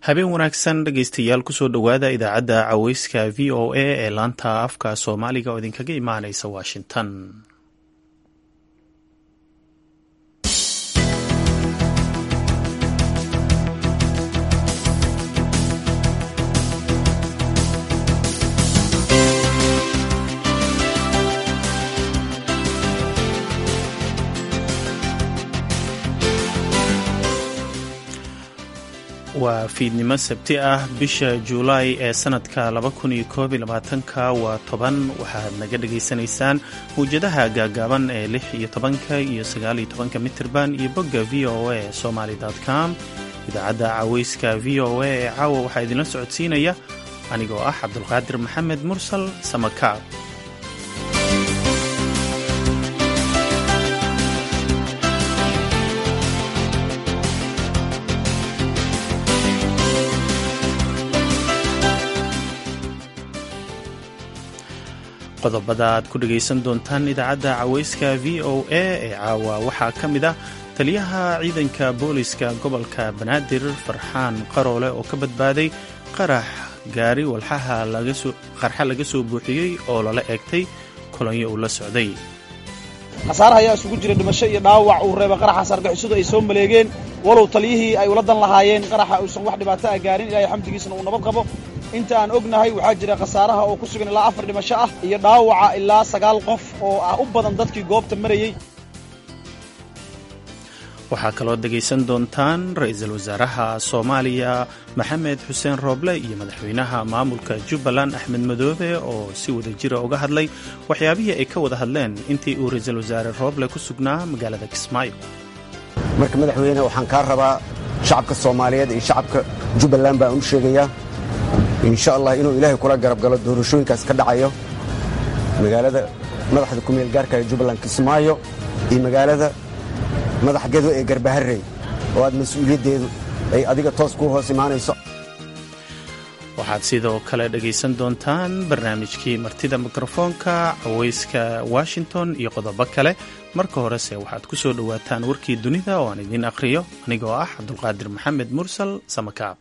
habeen wanaagsan dhegaystayaal kusoo dhowaada idaacadda caweyska v o a ee laanta afka soomaaliga oo idinkaga imaanaysa washington waa fiidnimo sabti ah bisha juulaay ee sanadka ka waa toban waxaad naga dhagaysanaysaan mawjadaha gaagaaban ee lix iyo tobanka iyo sagaaliyo tobanka mitirban iyo bogga v o a somaly com idaacadda caweyska v o a ee caawa waxaa idinla socodsiinaya anigoo ah cabdulqaadir maxamed mursal samakaab qodobada aad ku dhegaysan doontaan idaacadda caweyska v o a ee caawa waxaa ka mid ah taliyaha ciidanka booliska gobolka banaadir farxaan qaroole oo ka badbaaday qarax gaari walxaha qarxa laga soo buuxiyey oo lala eegtay kolonyo uu la socday khasaaraha ayaa isugu jira dhimasho iyo dhaawac uu reeba qaraxa sargixisadu ay soo maleegeen walow taliyihii ay ula dan lahaayeen qaraxa uusan wax dhibaato ah gaarin ilaahay xamdigiisna uu nabad qabo inta aan ognahay waxaa jira khasaaraha oo ku sugan ilaa afar dhimasho ah iyo dhaawaca ilaa sagaal qof oo ah u badan dadkii goobta marayey waxaa kaloo dhegaysan doontaan ra-iisul wasaaraha soomaaliya maxamed xuseen rooble iyo madaxweynaha maamulka jubbaland axmed madoobe oo si wada jira uga hadlay waxyaabihii ay ka wada hadleen intii uu ra-iisul wasaare rooble ku sugnaa magaalada kismaayo marka madaxweyne waxaan kaa rabaa shacabka soomaaliyeed iyo shacabka jubbaland baan u sheegayaa insha allah inuu ilaahay kula garab galo doorashooyinkaas ka dhacayo magaalada madaxda kumeel gaarka ee jubbaland kismaayo iyo magaalada madaxgedo ee garbaharey oo aad mas-uuliyaddeedu ay adiga toos kuu hoos imaanayso waxaad sidoo kale dhegaysan doontaan barnaamijkii martida mikrofoonka caweyska washington iyo qodobo kale marka horese waxaad ku soo dhowaataan warkii dunida oo aan idiin akhriyo anigoo ah cabdulqaadir maxamed mursal samakaab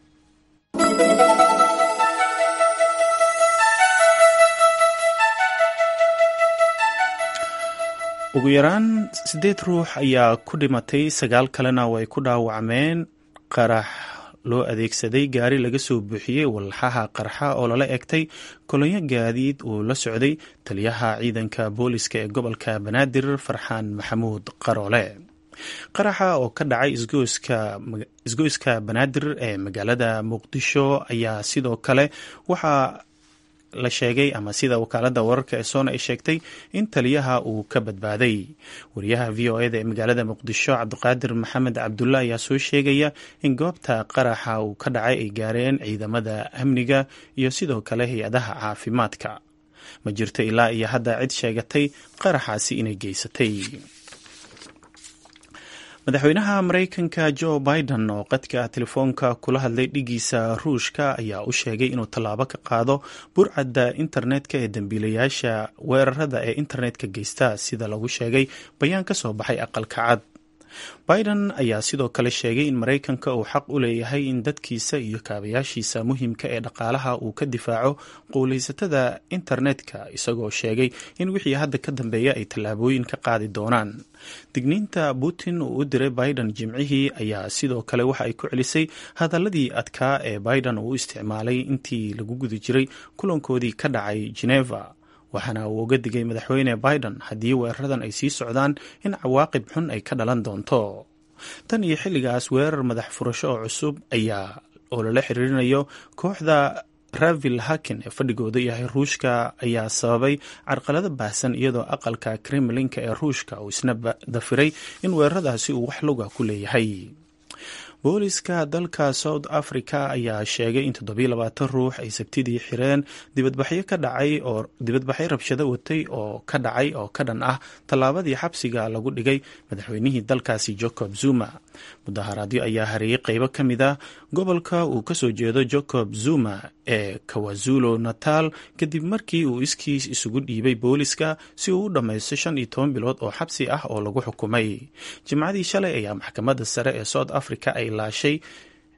ugu yaraan siddeed ruux ayaa ku dhimatay sagaal kalena way ku dhaawacmeen qarax loo adeegsaday gaari laga soo buuxiyey walxaha qarxa oo lala egtay kolonyo gaadiid uu la socday taliyaha ciidanka booliska ee gobolka banaadir farxaan maxamuud qaroole qaraxa oo ka dhacay isgoyska banaadir ee magaalada muqdisho ayaa sidoo kale waxaa la sheegay ama sida wakaalada wararka ee soona ay sheegtay in taliyaha uu ka badbaaday wariyaha v o eda ee magaalada muqdisho cabdiqaadir maxamed cabdulla ayaa soo sheegaya in goobta qaraxa uu ka dhacay ay gaareen ciidamada amniga iyo sidoo kale hay-adaha caafimaadka ma jirto ilaa iyo hadda cid sheegatay qaraxaasi inay geysatay madaxweynaha maraykanka jo biden oo qadka telefoonka kula hadlay dhigiisa ruushka ayaa u sheegay inuu tallaabo ka qaado burcadda internetka ee dembiilayaasha weerarada ee internetka geysta sida lagu sheegay bayaan ka soo baxay aqalka cad biden ayaa sidoo kale sheegay in maraykanka uu xaq u leeyahay in dadkiisa iyo kaabayaashiisa muhiimka ee dhaqaalaha uu ka difaaco qowlaysatada internetka isagoo sheegay in wixii hadda ka dambeeya ay tallaabooyin ka qaadi doonaan digniinta putin uu u diray biden jimcihii ayaa sidoo kale waxa ay ku celisay hadaladii adkaa ee biden uu isticmaalay intii lagu guda jiray kulankoodii ka dhacay geneva waxaana uu uga digay madaxweyne biden haddii weeraradan ay sii socdaan in cawaaqib xun ay ka dhalan doonto tan iyo xilligaas weerar madax furasho oo cusub ayaa oo lala xiriirinayo kooxda ravil hakin ee fadhigooda yahay ruushka ayaa sababay carqalado baahsan iyadoo aqalka kremlinka ee ruushka uu isna dafiray in weeraradaasi uu wax luga ku leeyahay booliska dalka south africa ayaa sheegay in toddobiyo labaatan ruux ay sabtidii xireen dibadbaxyo ka dhacay oo dibadbaxyo rabshado watay oo ka dhacay oo ka dhan ah tallaabadii xabsiga lagu dhigay madaxweynihii dalkaasi jacob zuma mudaharaadyo ayaa hareeyey qeybo ka mid ah gobolka uu kasoo jeedo jacob zuma ee kawazulo natal kadib markii uu iskiis isugu dhiibay booliska si uu u dhammaysto shan iyo toban bilood oo xabsi ah oo lagu xukumay jimcadii shalay ayaa maxkamadda sare ee south africa ay laashay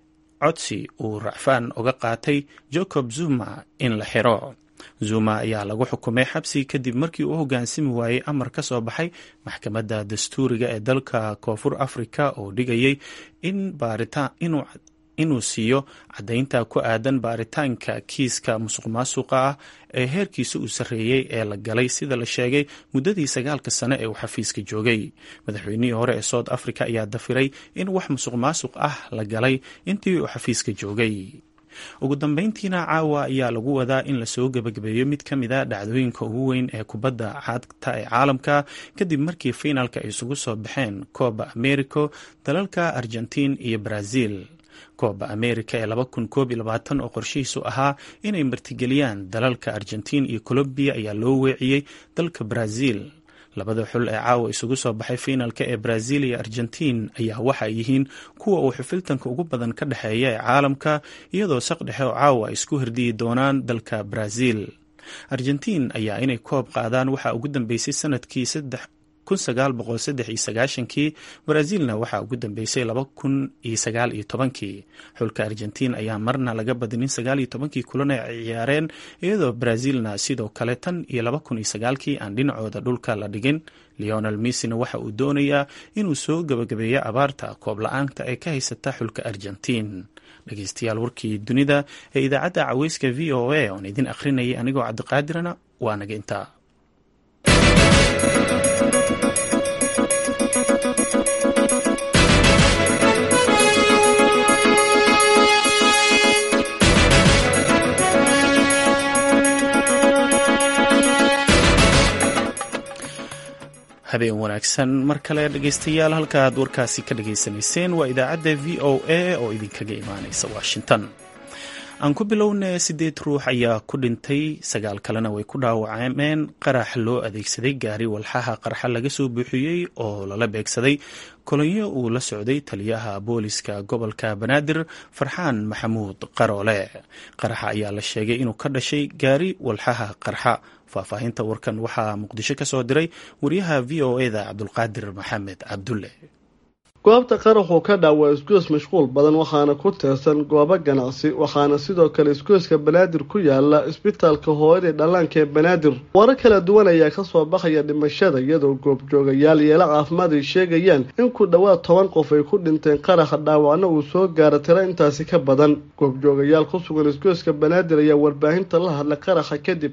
codsi uu racfaan uga qaatay jacob zuma in la xiro zuma ayaa lagu xukumay xabsi kadib markii uu hoggaansami waayey amar ka soo baxay maxkamadda dastuuriga ee dalka koonfur afrika oo dhigayay in baaritaan inuu siiyo caddaynta ku aadan baaritaanka kiiska musuq maasuqa ah ee heerkiisa uu sarreeyey ee la galay sida la sheegay muddadii sagaalka sane ee uu xafiiska joogay madaxweynihii hore ee south africa ayaa dafiray in wax musuq maasuq ah la galay intii uu xafiiska joogay ugu dambeyntiina caawa ayaa lagu wadaa in lasoo gebagabeeyo mid ka mid a dhacdooyinka ugu weyn ee kubadda cagta ee caalamka kadib markii fiinaalka ay isugu soo baxeen kooba americo dalalka argentiin iyo brazil kooba america ee laba kun koob iyo labaatan oo qorshihiisu ahaa inay martigeliyaan dalalka argentiin iyo colombiya ayaa loo weeciyey dalka brazil labada xul ee caawa isugu soo baxay fiinaalka ee brazil iyo argentiin ayaa waxa ay yihiin kuwa uu xufiltanka ugu badan ka dhexeeya ee caalamka iyadoo saq dhexe oo caawa ay isku hirdiyi doonaan dalka brazil argentiin ayaa inay koob qaadaan waxaa ugu dambeysay sanadkii kii brazilna waxaa ugu dambeysay kii xulka argentiin ayaa marna laga badinin kii kulan ay ciyaareen iyadoo brazilna sidoo kale tan iyo kii aan dhinacooda dhulka la dhigin leonel missina waxa uu doonayaa inuu soo gabagabeeyo abaarta koob la-aanta ee ka haysata xulka argentiin dhegeystayaal warkii dunida ee idaacadda caweyska v o a oon idin akhrinayay anigoo cabdiqaadirana waa naga intaa habeen wanaagsan mar kale dhegeystayaal halkaaad warkaasi ka dhageysanayseen waa idaacadda v o a oo idinkaga imaaneysa washington aan ku bilowna sideed ruux ayaa ku dhintay sagaal kalena way ku dhaawacmeen qarax loo adeegsaday gaari walxaha qarxa laga soo buuxiyey oo lala beegsaday kolonyo uu la socday taliyaha booliska gobolka banaadir farxaan maxamuud qaroole qaraxa ayaa la sheegay inuu ka dhashay gaari walxaha qarxa faahfaahinta warkan waxaa muqdisho ka soo diray wariyaha v o eda cabdulqaadir maxamed cabdulle goobta qaraxuu ka dhaawa isgoys mashquul badan waxaana ku teersan goobo ganacsi waxaana sidoo kale isgoyska banaadir ku yaala isbitaalka hooyada dhallaanka ee banaadir warar kala duwan ayaa kasoo baxaya dhimashada iyadoo goobjoogayaal yeelo caafimaad ay sheegayaan in ku dhowaad toban qof ay ku dhinteen qaraxa dhaawacna uu soo gaaro tiro intaasi ka badan goobjoogayaal ku sugan isgoyska banaadir ayaa warbaahinta la hadlay qaraxa kadib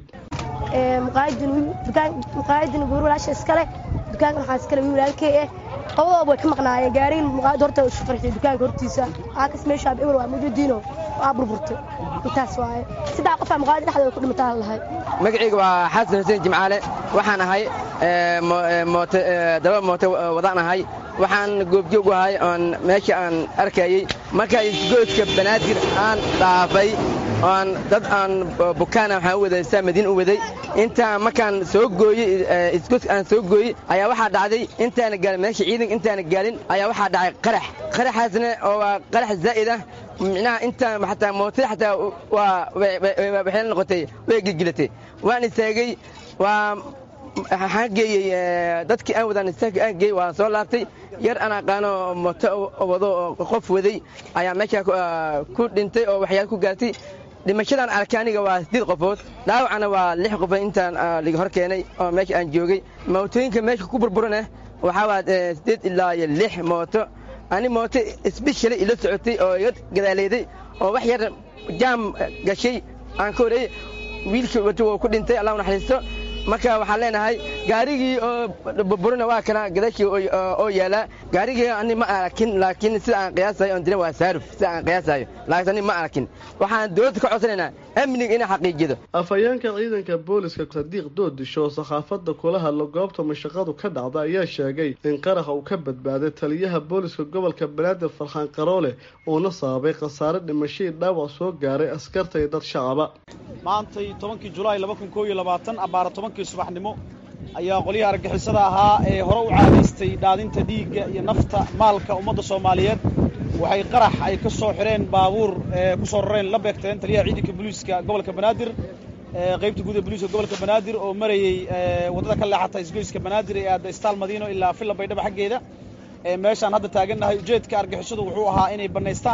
muqaayadin guur walaasha iskale dukaanka waxaa iskale wiil walaalkey ah labadooba way ka maqnaayeen gaariin muqaayad horta isu qarxiyay dukaanka hortiisa aakas meeshaa ewer waa mujadiino waa burburtay intaas waaye saddex qof aa muqaayad dhexdooda ku dhimataa lahay magacayga waa xasan xuseen jimcaale waxaan ahay daba moote wadaan ahay waxaan goobjoog u ahay oon meesha aan arkayey markaa isgoodka banaadir aan dhaafay oon dad aan bukaana waxaan u waday saamadiin u waday intaan markaan soo gooyey isgoos aan soo gooyey ayaa waxaa dhacday intaana gaalin meesha ciidanka intaana gaalin ayaa waxaa dhacay qarax qaraxaasna oo waa qarax zaa'id ah micnaha intaan xataa mootada xataa waa waxay noqotay way gilgilatay waan istaagay waa waxaan geeyey dadkii aan wadaan istaagka aan geeyey waan soo laabtay yar aan aqaano mooto wado oo qof waday ayaa meeshaa ku dhintay oo waxyaal ku gaartay dhimashadan arkay aniga waa sideed qofood dhaawacana waa lix qofood intaan laga hor keenay oo meesha aan joogay mootooyinka meesha ku burburana waxaa waa sideed ilaa iyo lix mooto ani mooto sbeshali ila socotay oo iga gadaaleeday oo wax yar jaam gashay aan ka horeeyey wiilkii wato wuu ku dhintay allah naxariisto marka waxaan leenahay gaarigii oo burburina waa kana gadaashii oo yaalaa gaarigii ani ma arakin laakiin sida aan qiyaasayo on dina waa saaruf sida aan qiyaasayo laakiin ani ma arakin waxaan dowladda ka codsanaynaa amniga inay xaqiijido afhayeenka ciidanka booliska sadiiq doodisho oo saxaafadda kula hadla goobta mashaqadu ka dhacda ayaa sheegay in qaraxa uu ka badbaaday taliyaha booliska gobolka banaadir farxaan qaroole uuna sababay khasaare dhimashadii dhaawac soo gaaray askarta iyo dad shacaba maantay tobankii julaay laba kun koob iyo labaatan abbaara tobankii subaxnimo ayaa qolyaha argagixisada ahaa ee hore u caadaystay dhaadinta dhiigga iyo nafta maalka ummadda soomaaliyeed waxay qarax ay ka soo xidheen baabuur ee ku soo rareen la beegteen taliyaha ciidanka booliiska gobolka banaadir qaybta guud ee booliiska gobolka banaadir oo marayey waddada ka leexata isgoyska banaadir ee aadda istaal madiino ilaa villa baydhaba xaggeeda meeshaan hadda taagannahay ujeedka argixisadu wuxuu ahaa inay bannaystaan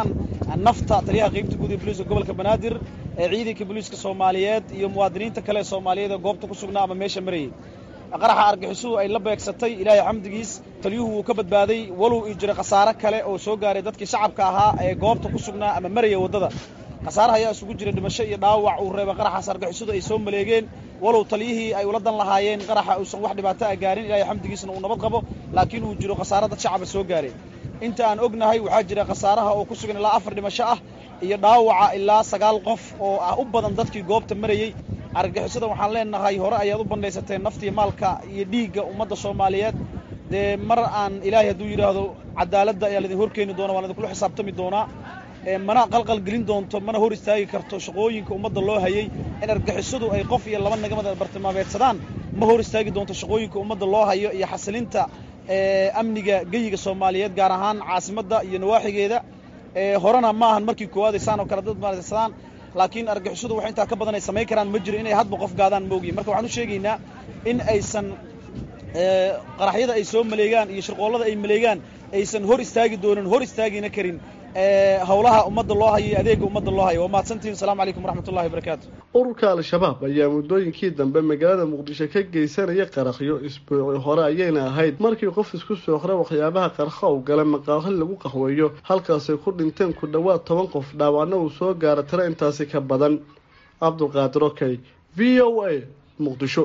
nafta taliyaha qaybta guud ee booliiska gobolka banaadir ee ciidanka booliiska soomaaliyeed iyo muwaadiniinta kale ee soomaaliyeed ee goobta ku sugnaa ama meesha marayay qaraxa argixisuhu ay la beegsatay ilaahay xamdigiis taliyuhu wuu ka badbaaday walow ii jira khasaare kale oo soo gaaray dadkii shacabka ahaa ee goobta ku sugnaa ama maraya waddada khasaaraha ayaa isugu jira dhimasho iyo dhaawac uu reeba qaraxaas argixisudu ay soo maleegeen walow taliyihii ay ula dan lahaayeen qaraxa uusan wax dhibaato a gaarin ilaahay xamdigiisna uu nabad qabo laakiin uu jiro khasaare dad shacaba soo gaareen inta aan ognahay waxaa jira khasaaraha oo ku sugan ilaa afar dhimasho ah iyo dhaawaca ilaa sagaal qof oo ah u badan dadkii goobta marayey argagixisada waxaan leenahay hore ayaad u bandhaysateen naftiiyo maalka iyo dhiigga ummadda soomaaliyeed dee mar aan ilaahay hadduu yidhaahdo cadaaladda ayaa laidin horkeeni doona waan idinkula xisaabtami doonaa mana qalqal gelin doonto mana hor istaagi karto shaqooyinka ummadda loo hayay in argagixisadu ay qof iyo laba nagamada bartilmaameedsadaan ma hor istaagi doonto shaqooyinka ummadda loo hayo iyo xasilinta amniga geyiga soomaaliyeed gaar ahaan caasimadda iyo nawaaxigeeda horena ma ahan markii koowaad ay saan oo kale dad maadsadaan laakiin argixisadu wax intaa ka badan ay samayn karaan ma jiro inay hadba qof gaadaan moogiin marka waxaan u sheegaynaa in aysan qaraxyada ay soo maleegaan iyo shirqoollada ay maleegaan aysan hor istaagi doonin hor istaagina karin howlaha ummadda loo hayo iyo adeega ummadda loo hayo waa mahadsantihin asalamu calaykum waraxmat ullahi wabarakaatu ururka al-shabaab ayaa muddooyinkii dambe magaalada muqdisho ka geysanaya qaraxyo isbuuci hore ayayna ahayd markii qof isku sooqra waxyaabaha qarxa u gala maqaahi lagu qaxweeyo halkaasay ku dhinteen ku dhowaad toban qof dhaawacna uu soo gaara tiro intaasi ka badan cabdulqaadir okey v o a muqdisho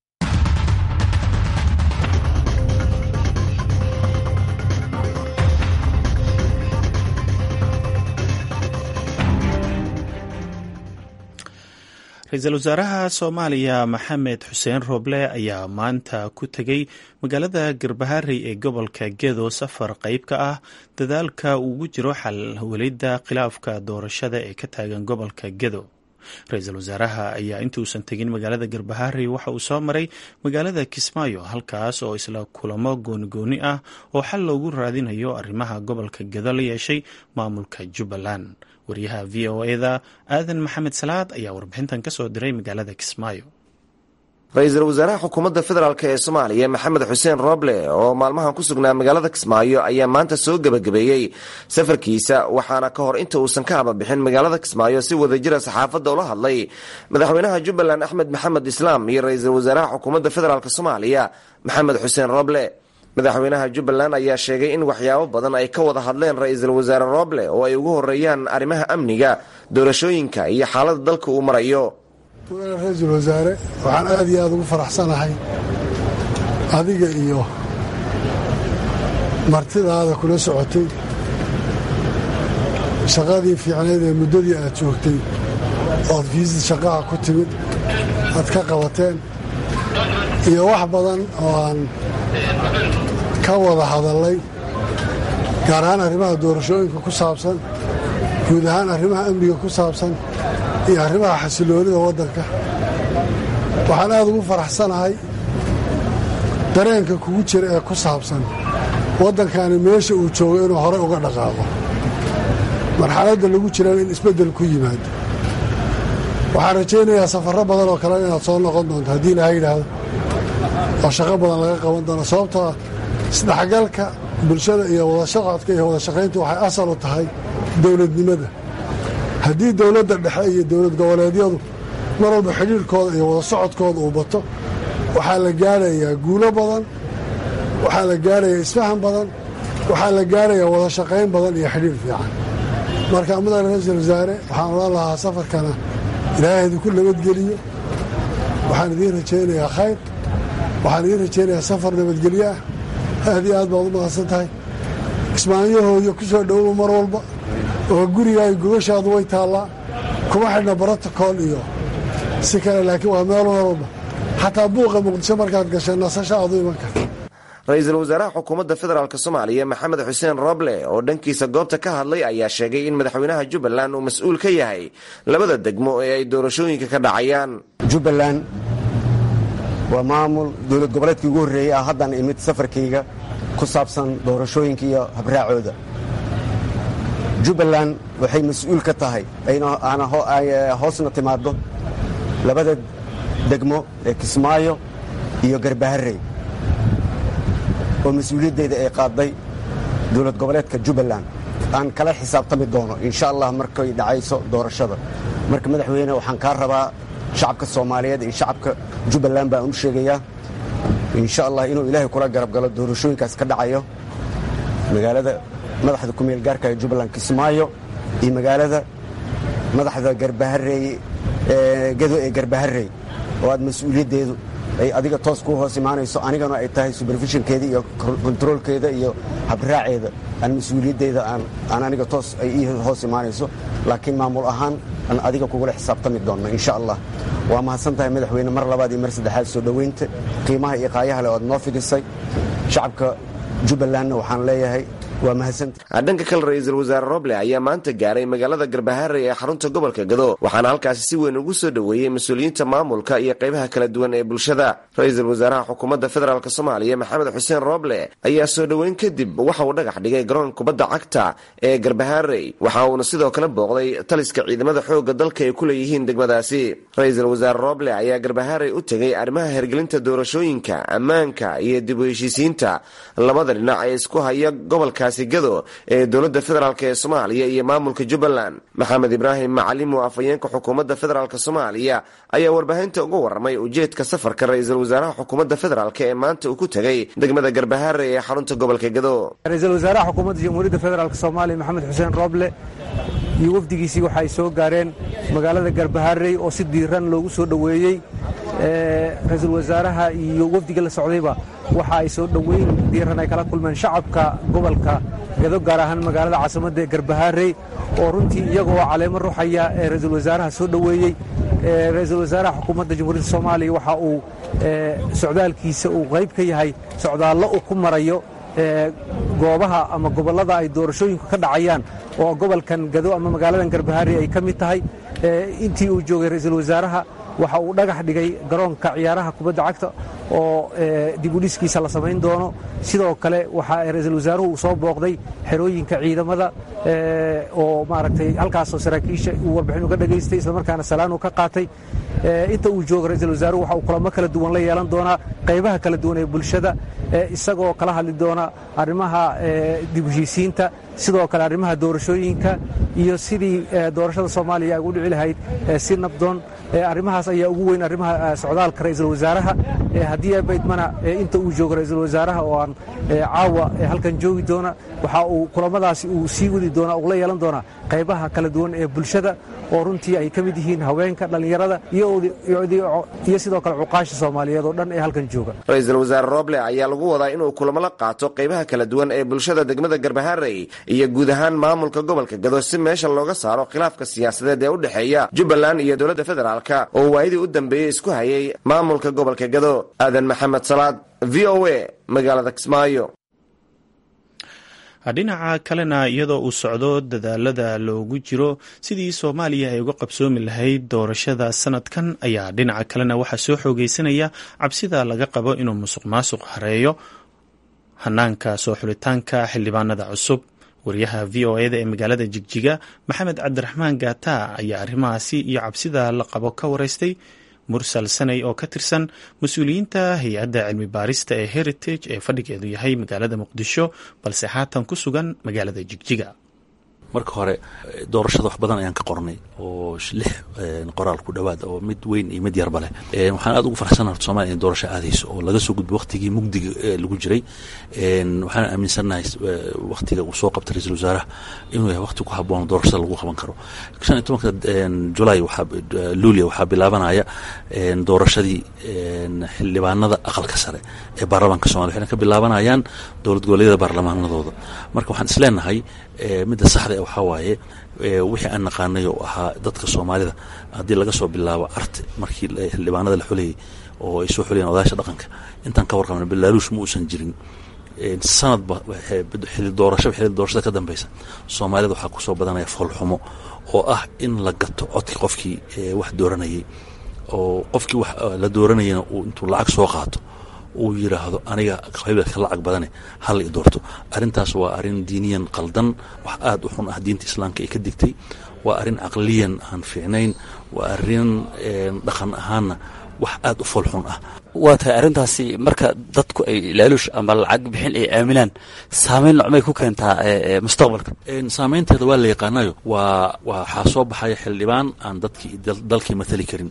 ra-iisul wasaaraha soomaaliya maxamed xuseen rooble ayaa maanta ku tegey magaalada garbaharey ee gobolka gedo safar qeyb ka ah dadaalka ugu jiro xal welidda khilaafka doorashada ee ka taagan gobolka gedo ra-iisul wasaaraha ayaa intuusan tegin magaalada garbaharey waxa uu soo maray magaalada kismaayo halkaas oo isla kulamo goonigooni ah oo xal loogu raadinayo arrimaha gobolka gedo la yeeshay maamulka jubbaland waryaha v o eda aadan maxamed salaad ayaa warbixintan ka soo diray magaalada kismaayo ra-iisul wasaaraha xukuumadda federaalk ee soomaaliya maxamed xuseen roble oo maalmahan ku sugnaa magaalada kismaayo ayaa maanta soo gebagabeeyey safarkiisa waxaana ka hor inta uusan ka hababixin magaalada kismaayo si wadajira saxaafadda ula hadlay madaxweynaha jubbaland axmed maxamed islaam iyo ra-iisul wasaaraha xukuumadda federaalk soomaaliya maxamed xuseen roble madaxweynaha jubbaland ayaa sheegay in waxyaabo badan ay ka wada hadleen ra-iisul wasaare roble oo ay ugu horeeyaan arrimaha amniga doorashooyinka iyo xaaladda dalka uu marayo mudane ra-iisul wasaare waxaan aad iyo aad ugu faraxsanahay adiga iyo martidaada kula socotay shaqadii fiicneed ee muddadii aad joogtay ood fiisid shaqaha ku timid aad ka qabateen iyo wax badan oo aan ka wada hadallay gaar ahaan arrimaha doorashooyinka ku saabsan guud ahaan arrimaha amniga ku saabsan iyo arrimaha xasiloonida waddanka waxaan aad ugu faraxsanahay dareenka kugu jira ee ku saabsan waddankani meesha uu joogo inuu horey uga dhaqaaqo marxaladda lagu jirana in isbeddel ku yimaado waxaan rajaynayaa safarro badan oo kale inaad soo noqon doonto haddii ilaha yidhaahdo oo shaqo badan laga qaban doono sababtoo isdhexgalka bulshada iyo wadashaqodka iyo wadashaqayntu waxay asal u tahay dowladnimada haddii dowladda dhexe iyo dowlad goboleedyadu mar walba xidhiirkooda iyo wada socodkooda uu bato waxaa la gaadhayaa guulo badan waxaa la gaadhayaa isfahan badan waxaa la gaadhayaa wada shaqayn badan iyo xidhiir fiican marka mudane ra-iisul wasaare waxaan odhan lahaa safarkana ilaahay idinku nabadgeliyo waxaan idiin rajaynayaa khayr waxaan idiin rajaynayaa safar nabadgelyo ah aad iyo aad baad u mahadsan tahay kismaanyahooda ku soo dhowow mar walba oo gurigaaga gogashaadu way taallaa kuma xidhna brotocool iyo si kale laakiin waa meel mar walba xataa buuqa muqdisho markaad gashay nasasho aad u iman karta ra-iisul wasaaraha xukuumadda federaalk soomaaliya maxamed xuseen roble oo dhankiisa goobta ka hadlay ayaa sheegay in madaxweynaha jubbaland uu mas-uul ka yahay labada degmo ee ay doorashooyinka ka dhacayaan jubbaland waa maamul dowlad goboleedkii ugu horreeyey ah haddaan imid safarkayga ku saabsan doorashooyinka iyo habraacooda jubbaland waxay mas-uul ka tahay hoosna timaaddo labada degmo ee kismaayo iyo garbaharey oo mas-uuliyaddeeda ay qaadday dowlad goboleedka jubbaland aan kala xisaabtami doono insha allah markay dhacayso doorashada marka madaxweyne waxaan kaa rabaa shacabka soomaaliyeed iyo shacabka jubbaland baan u sheegayaa insha allah inuu ilaahay kula garab galo doorashooyinkaas ka dhacayo magaalada madaxda kumeel gaarka ee jubbaland kismaayo iyo magaalada madaxda garbahareey gado ee garbaharey oo aad mas-uuliyaddeedu ay adiga toos ku hoos imaanayso anigana ay tahay superfishinkeeda iyo kontaroolkeeda iyo habraaceeda aan mas-uuliyaddeeda aan aniga toos ay ii hoos imaanayso laakiin maamul ahaan aan adiga kugula xisaabtami doonno insha allah waa mahadsan tahay madaxweyne mar labaad iyo mar saddexaad soo dhoweynta qiimaha iyo qaayaha le oad noo fidisay shacabka jubbalandna waxaan leeyahay waa mahadsanta dhanka kale ra-iisul wasaare roble ayaa maanta gaaray magaalada garbaharey ee xarunta gobolka gado waxaana halkaasi si weyn ugu soo dhoweeyey mas-uuliyiinta maamulka iyo qaybaha kala duwan ee bulshada ra-iisul wasaaraha xukuumadda federaalk soomaaliya maxamed xuseen roble ayaa soo dhoweyn kadib waxa uu dhagax dhigay garoonka kubadda cagta ee garbaharey waxa uuna sidoo kale booqday taliska ciidamada xoogga dalka ay ku leeyihiin degmadaasi ra-iisul wasaare roble ayaa garbaharey u tegay arrimaha hergelinta doorashooyinka ammaanka iyo dib u heshiisiinta labada dhinac ee isku haya gobolka gado ee dowladda federaalk ee soomaaliya iyo maamulka jubbaland maxamed ibraahim macalim oo afhayeenka xukuumadda federaalk soomaaliya ayaa warbaahinta uga warramay ujeedka safarka ra-iisul wasaaraha xukuumadda federaalk ee maanta uu ku tegay degmada garbaharey ee xarunta gobolka gado ra-iisul wasaaraha xukuumadda jamhuuriyadda federaalk soomaaliya maxamed xuseen rooble iyo wafdigiisii waxa ay soo gaareen magaalada garbaharey oo si diiran loogu soo dhoweeyey ra-iisul wasaaraha iyo wafdiga la socdayba waxa ay soo dhoweyn diiran ay kala kulmeen shacabka gobolka gado gaar ahaan magaalada caasimadda ee garbaharey oo runtii iyagoo caleemo ruxaya ee ra-iisul wasaaraha soo dhoweeyey ra-iisul wasaaraha xukuumadda jamhuuriyadda soomaaliya waxa uu socdaalkiisa uu qayb ka yahay socdaallo uu ku marayo goobaha ama gobollada ay doorashooyinku ka dhacayaan oo gobolkan gado ama magaaladan garbaharey ay ka mid tahay intii uu joogay ra-iisul wasaaraha waxa uu dhagax dhigay garoonka ciyaaraha kubadda cagta oo dibudhiskiisa la samayn doono sidoo kale waxa ra-iisul wasaaruhu uu soo booqday xerooyinka ciidamada oo maaragtay halkaasoo saraakiisha uu warbixin uga dhagaystay islamarkaana salaan uu ka qaatay inta uu joogo ra-iisul wasaaruhu waxa uu kulamo kala duwan la yeelan doonaa qaybaha kala duwan ee bulshada isagoo kala hadli doona arrimaha dib heshiisiinta sidoo kale arrimaha doorashooyinka iyo sidii doorashada soomaaliya ay u dhici lahayd si nabdoon arrimahaas ayaa ugu weyn arrimaha socdaalka ra-iisul wasaaraha haddii baydmana inta uu joogo ra-iisul wasaaraha oo aan caawa halkan joogi doona waxa uu kulamadaasi uu sii wadi doonaa uu la yeelan doonaa qaybaha kala duwan ee bulshada oo runtii ay ka mid yihiin haweenka dhallinyarada iyo sidoo kale cuqaasha soomaaliyeed oo dhan ee halkan jooga ra-iisul wasaare roble ayaa lagu wadaa inuu kulamo la qaato qaybaha kala duwan ee bulshada degmada garbaharey iyo guud ahaan maamulka gobolka gado si meesha looga saaro khilaafka siyaasadeed ee u dhexeeya jubbaland iyo dowladda federaalka oo waayadii u dambeeyey isku hayay maamulka gobolka gado aadan maxamed salaad v o a magaalada kismaayo dhinaca kalena iyadoo uu socdo dadaalada loogu jiro sidii soomaaliya ay uga qabsoomi lahayd doorashada sanadkan ayaa dhinaca kalena waxaa soo xoogeysanaya cabsida laga qabo inuu musuq maasuq hareeyo hanaanka soo xulitaanka xildhibaanada cusub wariyaha v o eda ee magaalada jigjiga maxamed cabdiraxmaan gaata ayaa arrimahaasi iyo cabsida la qabo ka wareystay mursal sanay oo ka tirsan mas-uuliyiinta hay-adda cilmi baarista ee heritage ee fadhigeedu yahay magaalada muqdisho balse haatan ku sugan magaalada jigjiga marka hore doorashada wax badan ayaan ka qornay oo lix qoraal ku dhowaad oo mid weyn iyo mid yarba leh waxaan aad ugu farxsanaha horta somalia in doorasho aadayso oo laga soo gudbo waktigii mugdiga lagu jiray waxaan aaminsannahay waktiga uu soo qabtay ra-iisul wasaaraha inuu yahay wakti ku habboon doorashada lagu qaban karo shan iyo tobanka julay luulia waxaa bilaabanaya doorashadii xildhibaanada aqalka sare ee baarlamaanka somalia waxayna ka bilaabanayaan dowlad goboleedyada baarlamaanadooda marka waxaan isleenahay midda saxda waxaa waaye wixii aan naqaanay oo ahaa dadka soomaalida haddii laga soo bilaabo arte markii xildhibaanada la xulayay oo ay soo xulayeen odayaasha dhaqanka intaan ka warqabna balaaluush ma uusan jirin sanadba xili doorashaba xili doorashada ka dambeysa soomaalida waxaa kusoo badanaya foolxumo oo ah in la gato codkii qofkii wax dooranayay oo qofkii wax la dooranayana uu intuu lacag soo qaato uu yiraahdo aniga qabiilka lacag badane hal i doorto arrintaas waa arrin diiniyan qaldan wax aada u xun ah diinta islaamka ay ka digtay waa arrin caqliyan aan fiicnayn waa arrin dhaqan ahaanna wax aad u foolxun ah waa tahay arrintaasi marka dadku ay laaluush ama lacag bixin ay aaminaan saameyn nocmay ku keentaa mustaqbalka saameynteeda waa la yaqaanayo waa waxaa soo baxaya xildhibaan aan dadkii dalkii matali karin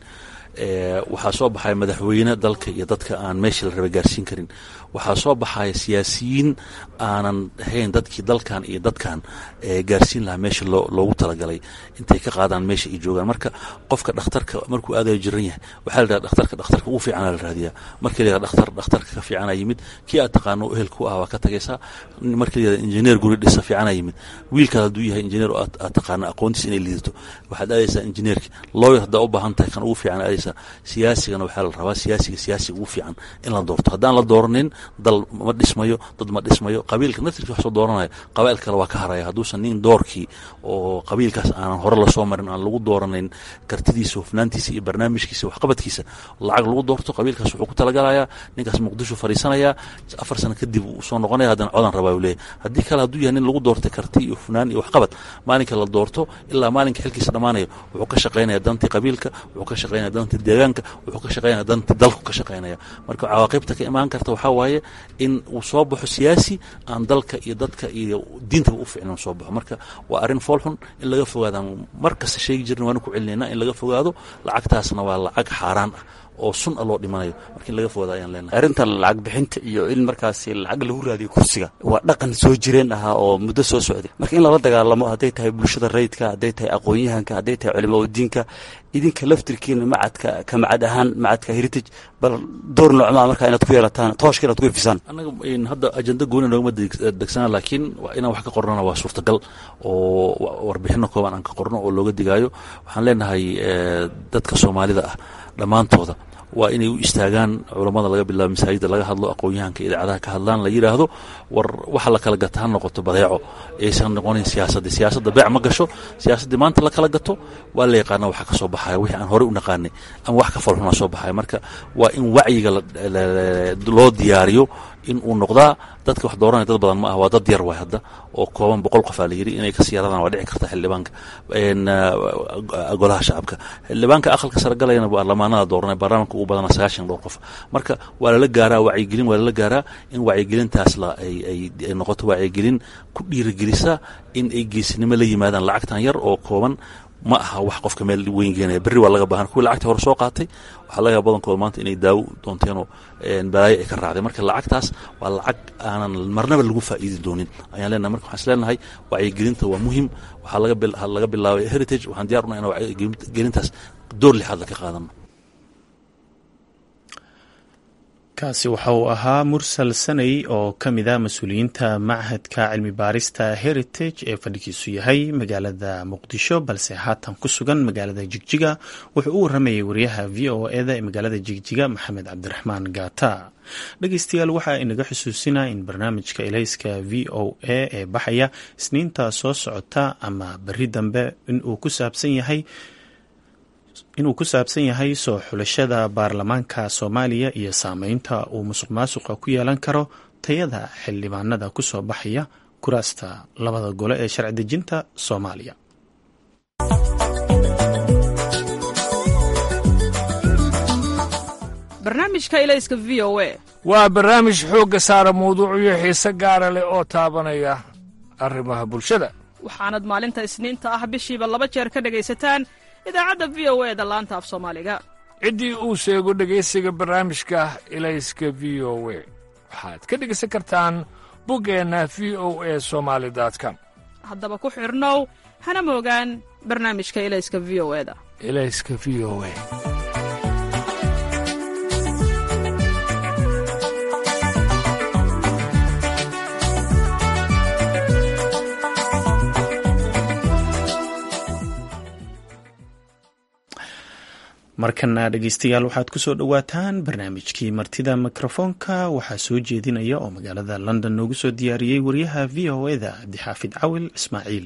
waxaa soo baxaya madaxweyne dalka iyo dadka aan meeshii la raba gaarsiin karin waxaa soo baxaya siyaasiyiin aanan ahayn dadkii dalkan iyo dadkan gaarsiin lahaa meesha loogu talagalay intay ka qaadaan meesha ay joogaan marka qofka dhakhtarka markuu aadayo jiran yahay waxaa la dhaha dhakhtarka dhakhtarka ugu fiicana la raadiyaa markii la yidhaha dhakhtar dhakhtarka ka fiicana yimid kii aad taqaano ehelku ah waa ka tagaysaa markii la yidhaha injineer guri dhisa fiicana yimid wiilkaad hadduu yahay injineer oo aad taqaano aqoontiisa inay liidato waxaad aadaysaa injineerki lawyer haddaa u baahan tahay kan ugu fiican aadaysaa siyaasigana waxaa la rabaa siyaasiga siyaasiga ugu fiican in la doorto haddaan la dooranin dal ma dhismayo dad ma dhismayo qabiilka naftirkii wax soo dooranaya qabaa'il kale waa ka haraya hadduusan nin doorkii oo qabiilkaas aanan hore lasoo marin aan lagu dooranayn kartidiisa hufnaantiisa iyo barnaamijkiisa waxqabadkiisa lacag lagu doorto qabiilkaas wuxuu ku talagalayaa ninkaas muqdisho fariisanayaa afar sano kadib uu soo noqonaya haddana codan rabaa uu leeyahy haddii kale hadduu yahay nin lagu doortay karti iyo hufnaan iyo waxqabad maalinka la doorto ilaa maalinka xilkiisa dhammaanayo wuxuu ka shaqaynaya dantii qabiilka wuxuu ka shaqaynaya dantii deegaanka wuxuu ka shaqaynaya dantii dalku ka shaqaynaya marka cawaaqibta ka imaan karta waxaa waaye in uu soo baxo siyaasi aan dalka iyo dadka iyo diintaba u ficnin soo baxo marka waa arrin foolxun in laga fogaadaan mar kasta sheegi jirna waanu ku celinayna in laga fogaado lacagtaasna waa lacag xaaraan ah oo sun a loo dhimanayo marka in laga fogaado ayaan leenahay arrinta lacag bixinta iyo in markaasi lacag lagu raadiyo kursiga waa dhaqan soo jireen ahaa oo muddo soo socday marka in lala dagaalamo hadday tahay bulshada rayidka hadday tahay aqoon-yahanka hadday tahay culimaa udiinka idinka laftirkiina macadka ka macad ahaan macadka heritage bal door noocmaa markaa inaad ku yeelataan tooshka inaad ku ifisaan annaga hadda ajenda gooni noogama degsana laakiin inaan wax ka qornana waa suurtagal oo warbixino kooban aan ka qorno oo looga digaayo waxaan leenahay dadka soomaalida ah dhammaantooda waa inay u istaagaan culammada laga bilaabo masaajidda laga hadlo aqoon-yahanka idaacadaha ka hadlaan la yidhaahdo war waxa la kala gata ha noqoto badeeco aysan noqonin siyaasaddii siyaasadda beec ma gasho siyaasaddii maanta la kala gato waa la yaqaana waxa ka soo baxaya wixii aan horey u naqaanay ama wax ka falxunaa soo baxaya marka waa in wacyiga loo diyaariyo in uu noqdaa dadka wax dooranaya dad badan ma ah waa dad yar waay hadda oo kooban boqol qof aa la yidhi inay kasii yaradaan waa dhici karta xildhibaanka golaha shacabka xildhibaanka aqalka sare galayana baarlamaanada dooranay baarlamaanka ugu badana sagaashan dhowr qof marka waa lala gaaraa wacyigelin waa lala gaaraa in wacyigelintaas la ay ay noqoto wacyigelin ku dhiirigelisa in ay geesinimo la yimaadaan lacagtan yar oo kooban ma aha wax qofka meel weyn geenaya berri waa laga baahan kuwii lacagtii hore soo qaatay waxaa laga yaaba badankooda maanta inay daawo doonteenoo balaayo ay ka raacday marka lacagtaas waa lacag aanan marnaba lagu faa'iidi doonin ayaan leenahay marka waxaan is leenahay wacyigelinta waa muhim waxaa laga bilaabay heritage waxaan diyar unaa inaan wacyigelintaas door lixaad ka qaadano kaasi waxa uu ahaa mursal sanay oo ka mid ah mas-uuliyiinta machadka cilmi baarista heritage ee fadhigiisu yahay magaalada muqdisho balse haatan ku sugan magaalada jigjiga wuxuu u waramayay wariyaha v o eda ee magaalada jigjiga maxamed cabdiraxmaan gaata dhegeystayaal waxaa inaga xusuusinaa in barnaamijka elayska v o a ee baxaya isniinta soo socota ama beri dambe inuu ku saabsan yahay inuu ku saabsan yahay soo xulashada baarlamaanka soomaaliya iyo saameynta uu musuq maasuqa ku yeelan karo tayada xildhibaanada ku soo baxaya kuraasta labada gole ee sharci dejinta soomaaliya barnaamijka ilayska v o a waa barnaamij xoogga saara mawduucyo xiise gaara leh oo taabanaya arrimaha bulshada waxaanad maalinta isniinta ah bishiiba laba jeer ka dhegaysataan idaacadda v o e da laanta af soomaaliga ciddii uu sheego dhegaysiga barnaamijka ilayska v o we waxaad ka dhegaysan kartaan buggeenna v o e somaali com haddaba ku xidhnow hana moogaan barnaamijka ilayska v o e da ilayska v o e markana dhegeystayaal waxaad kusoo dhowaataan barnaamijkii martida mikrofoonka waxaa soo jeedinaya oo magaalada london noogu soo diyaariyey wariyaha v o eda cabdixaafid cawil ismaaciil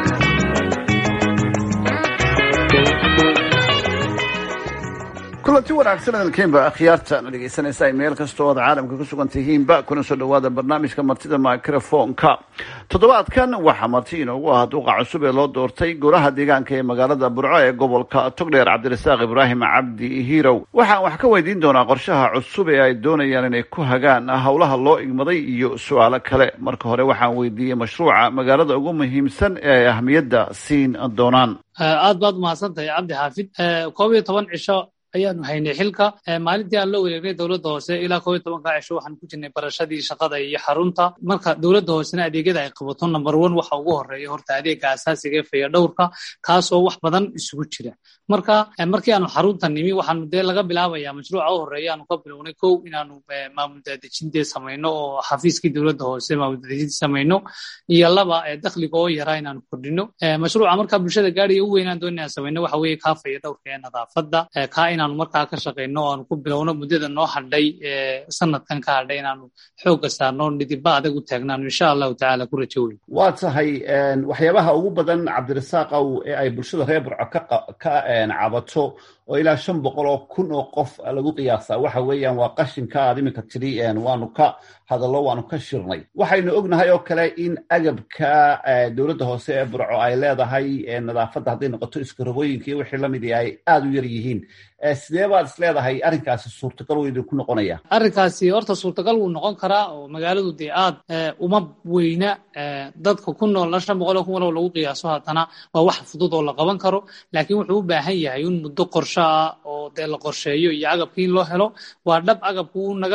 kulanti kulanti wanaagsan hadalkeenba akhyaarta na dhegeysanaysa ay meel kastoo ood caalamka ku sugan tihiinba kuna soo dhawaada barnaamijka martida microfonka toddobaadkan waxaa marti inoogu ah duuqa cusub ee loo doortay golaha deegaanka ee magaalada burco ee gobolka togdheer cabdirasaaq ibraahim cabdi hirow waxaan wax ka weydiin doonaa qorshaha cusub ee ay doonayaan inay ku hagaan howlaha loo igmaday iyo su-aalo kale marka hore waxaan weydiiyey mashruuca magaalada ugu muhiimsan ee ay ahmiyadda siin doonaan aad baad umahadsantahay cabdi xaafid koob iyo toban cisho ayaanu haynay xilka maalintii aan la wareegnay dowladda hoose ilaa koob iyo tobanka cisho waxaan ku jirnay barashadii shaqada iyo xarunta marka dowladda hoosena adeegyada ay qabato number one waxa ugu horeeya horta adeega asaasiga ee fayadhowrka kaasoo wax badan isugu jira marka markii aanu xarunta nimi waxaanu dee laga bilaabaya mashruuca u horeeya aanu ka bilownay kow inaanu maamul daadejintee samayno oo xafiiskii dowladda hoose maamul daadejinta samayno iyo laba dakhliga oo yaraa inaanu kordhino mashruuca markaa bulshada gaadhiga u weynaan doon inaan samayno waxa weeye kaa fayadhowrka ee nadaafadda kaa inaanu markaa ka shaqayno o aanu ku bilowno muddada noo hadhay sanadkan ka hadhay inaanu xoogga saarno nidiba adag u taagnaanu insha allahu tacaala ku rajo weyn waa tahay waxyaabaha ugu badan cabdirasaaqow ee ay bulshada reer burco ka cabato oo ilaa shan boqol oo kun oo qof lagu qiyaasaa waxa weeyaan waa qashinka aad iminka tidhi waanu ka hadallo waanu ka shirnay waxaynu ognahay oo kale in agabka dowladda hoose ee burco ay leedahay nadaafadda hadday noqoto iskarogooyinka iyo wixii lamid ay aada u yar yihiin sidee baad is leedahay arrinkaasi suurtagal wuu idinku noqonaya arrinkaasi horta suurtagal wuu noqon karaa oo magaaladu dee aad uma weyna dadka ku noolna shan boqol oo kun walow lagu qiyaaso haddana waa wax fudud oo la qaban karo laakiin wuxuu u baahan yahay in muddo qorsho ah oo dee la qorsheeyo iyo agabkii in loo helo waa dhab agabku uu naga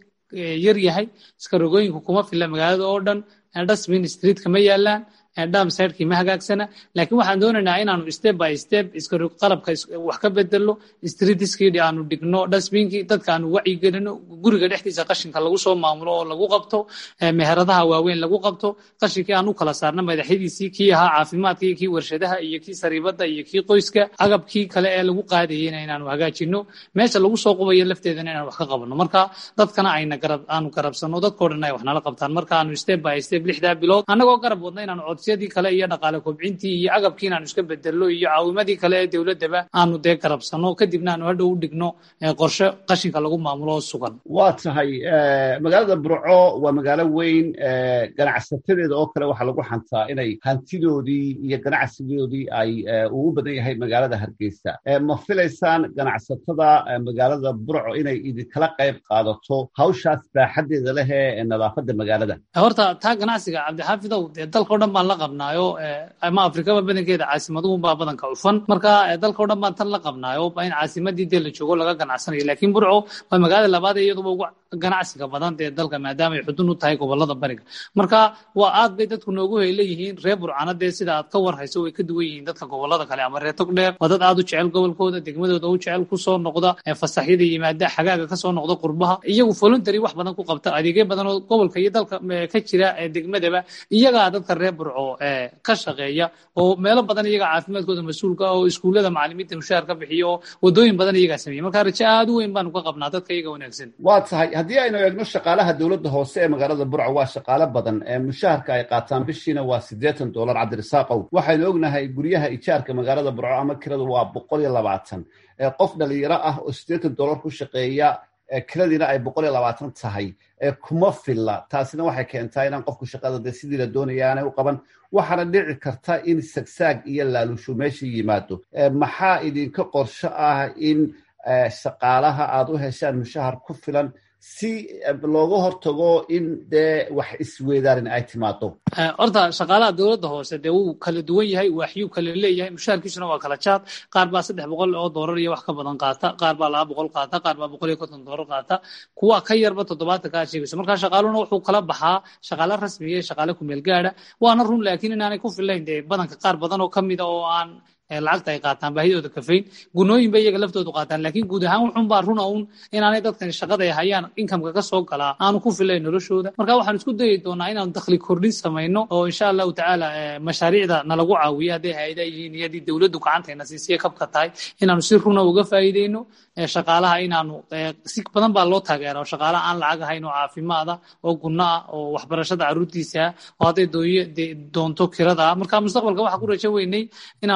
yar yahay iskarogooyinku kuma filla magaalada oo dhan dustbin streetka ma yaalaan damsidekii ma hagaagsana laakiin waxaan doonaynaa inaanu step by step qalabka wax ka bedelo streetiskii aanu dhigno dustbinkii dadka aanu wacyigelino guriga dhexdiisa qashinka lagu soo maamulo oo lagu qabto meheradaha waaweyn lagu qabto qashinkii aan u kala saarno madaxyadiisii kii ahaa caafimaadka iyo kii warshadaha iyo kii sariibada iyo kii qoyska agabkii kale ee lagu qaadayena inaanu hagaajino meesha lagu soo qubayo lafteedana inaan wax ka qabano marka dadkana ayna aanu garabsano dadkoo dhan ay wax nala qabtaan marka aanu step by step lixdaa bilood annagoo garab wadna inaanu codsiyadii kale iyo dhaqaale kobcintii iyo agabkii inaanu iska bedelno iyo caawimadii kale ee dowladdaba aanu dee garabsano kadibna aanu hadhow u dhigno qorshe qashinka lagu maamulo oo sugan waa tahay magaalada burco waa magaalo weyn ganacsatadeeda oo kale waxaa lagu xantaa inay hantidoodii iyo ganacsigoodii ay ugu badan yahay magaalada hargeysa ma filaysaan ganacsatada magaalada burco inay idinkala qayb qaadato hawshaas baaxaddeeda leh ee nadaafadda magaalada horta taa ganacsiga cabdixaafidow dee dalkao dhan baan la qabnaayo ama afrikaba badankeeda caasimaduhunbaa badanka cufan marka dalkao dhan baan tan la qabnaayo in caasimadii dee la joogo laga ganacsanayo laakiin burco waa magaalada labaad ee iyaduba ugu ganacsiga badan dee dalka maadaama ay xudun u tahay gobolada bariga marka waa aad bay dadku noogu leeyihiin reer burcana dee sida aad ka warhayso way ka duwan yihiin dadka gobolada kale ama reer togdheer waa dad aad u jecel gobolkooda degmadooda u jecel kusoo noqda fasaxyada yimaada xagaaga kasoo noqda qurbaha iyagu voluntary wax badan ku qabta adeegyo badan oo gobolka iyo dalka ka jira degmadaba iyagaa dadka reer burco ka shaqeeya oo meelo badan iyaga caafimaadkooda mas-uulka oo iskuullada macalimiinta mushaar ka bixiya oo wadooyin badan iyagaa sameeya marka rajo aad u weyn baanu ka qabnaa dadka iyaga wanaagsan waa tahay haddii aynu eegno shaqaalaha dowladda hoose ee magaalada burco waa shaqaale badan mushaharka ay qaataan bishiina waa siddeetan dollar cabdirasaaqow waxaynu ognahay guryaha ijaarka magaalada burco ama kiradu waa boqol iyo labaatan qof dhalinyaro ah oo siddeetan dollar ku shaqeeya kiradiina ay boqol iyo labaatan tahay kuma filla taasina waxay keentaa inaan qofku shaqada dee sidii la doonaya aanay u qaban waxaana dhici karta in sagsaag iyo laalushu meesha yimaado maxaa idinka qorsho ah in shaqaalaha aad u heshaan mushahar ku filan si looga hortago in dee wax isweedaarin ay timaado horta shaqaalaha dowladda hoose dee wuu kala duwan yahay waaxyuu kala leeyahay mushaharkiisuna waa kala jaad qaar baa saddex boqol oo doolar iyo wax ka badan qaata qaar baa laba boqol qaata qaar baa boqol iyo konton doolar qaata kuwa ka yarba toddobaatan kaa sheegayso marka shaqaaluna wuxuu kala baxaa shaqaale rasmiya iyo shaqaale kumeel gaadha waana run laakiin inaanay ku filayn dee badanka qaar badan oo kamida oo aan lacagta ay qaataan baahidooda kafayn gunooyin bay iyaga laftoodu qaataan laakiin guud ahaan wuxun baa runa uun inaanay dadkani shaqada ay hayaan inkamka ka soo galaa aanu ku filayn noloshooda marka waxaan isku dayi doonaa inaanu dakhli kordhin samayno oo insha allahu tacaala mashaariicda nalagu caawiyo hadday hay-ada yihiin iyo haddii dowladdu gacantayna siisiya kabka tahay inaanu si runa uga faa'iideyno shaqaalaha inaanu si badan baa loo taageera oo shaqaalaha aan lacag ahayn oo caafimaada oo gunno ah oo waxbarashada carruurtiisa oo hadday doonto kirada marka mustaqbalka waxaa ku rajo weynay inaanu marka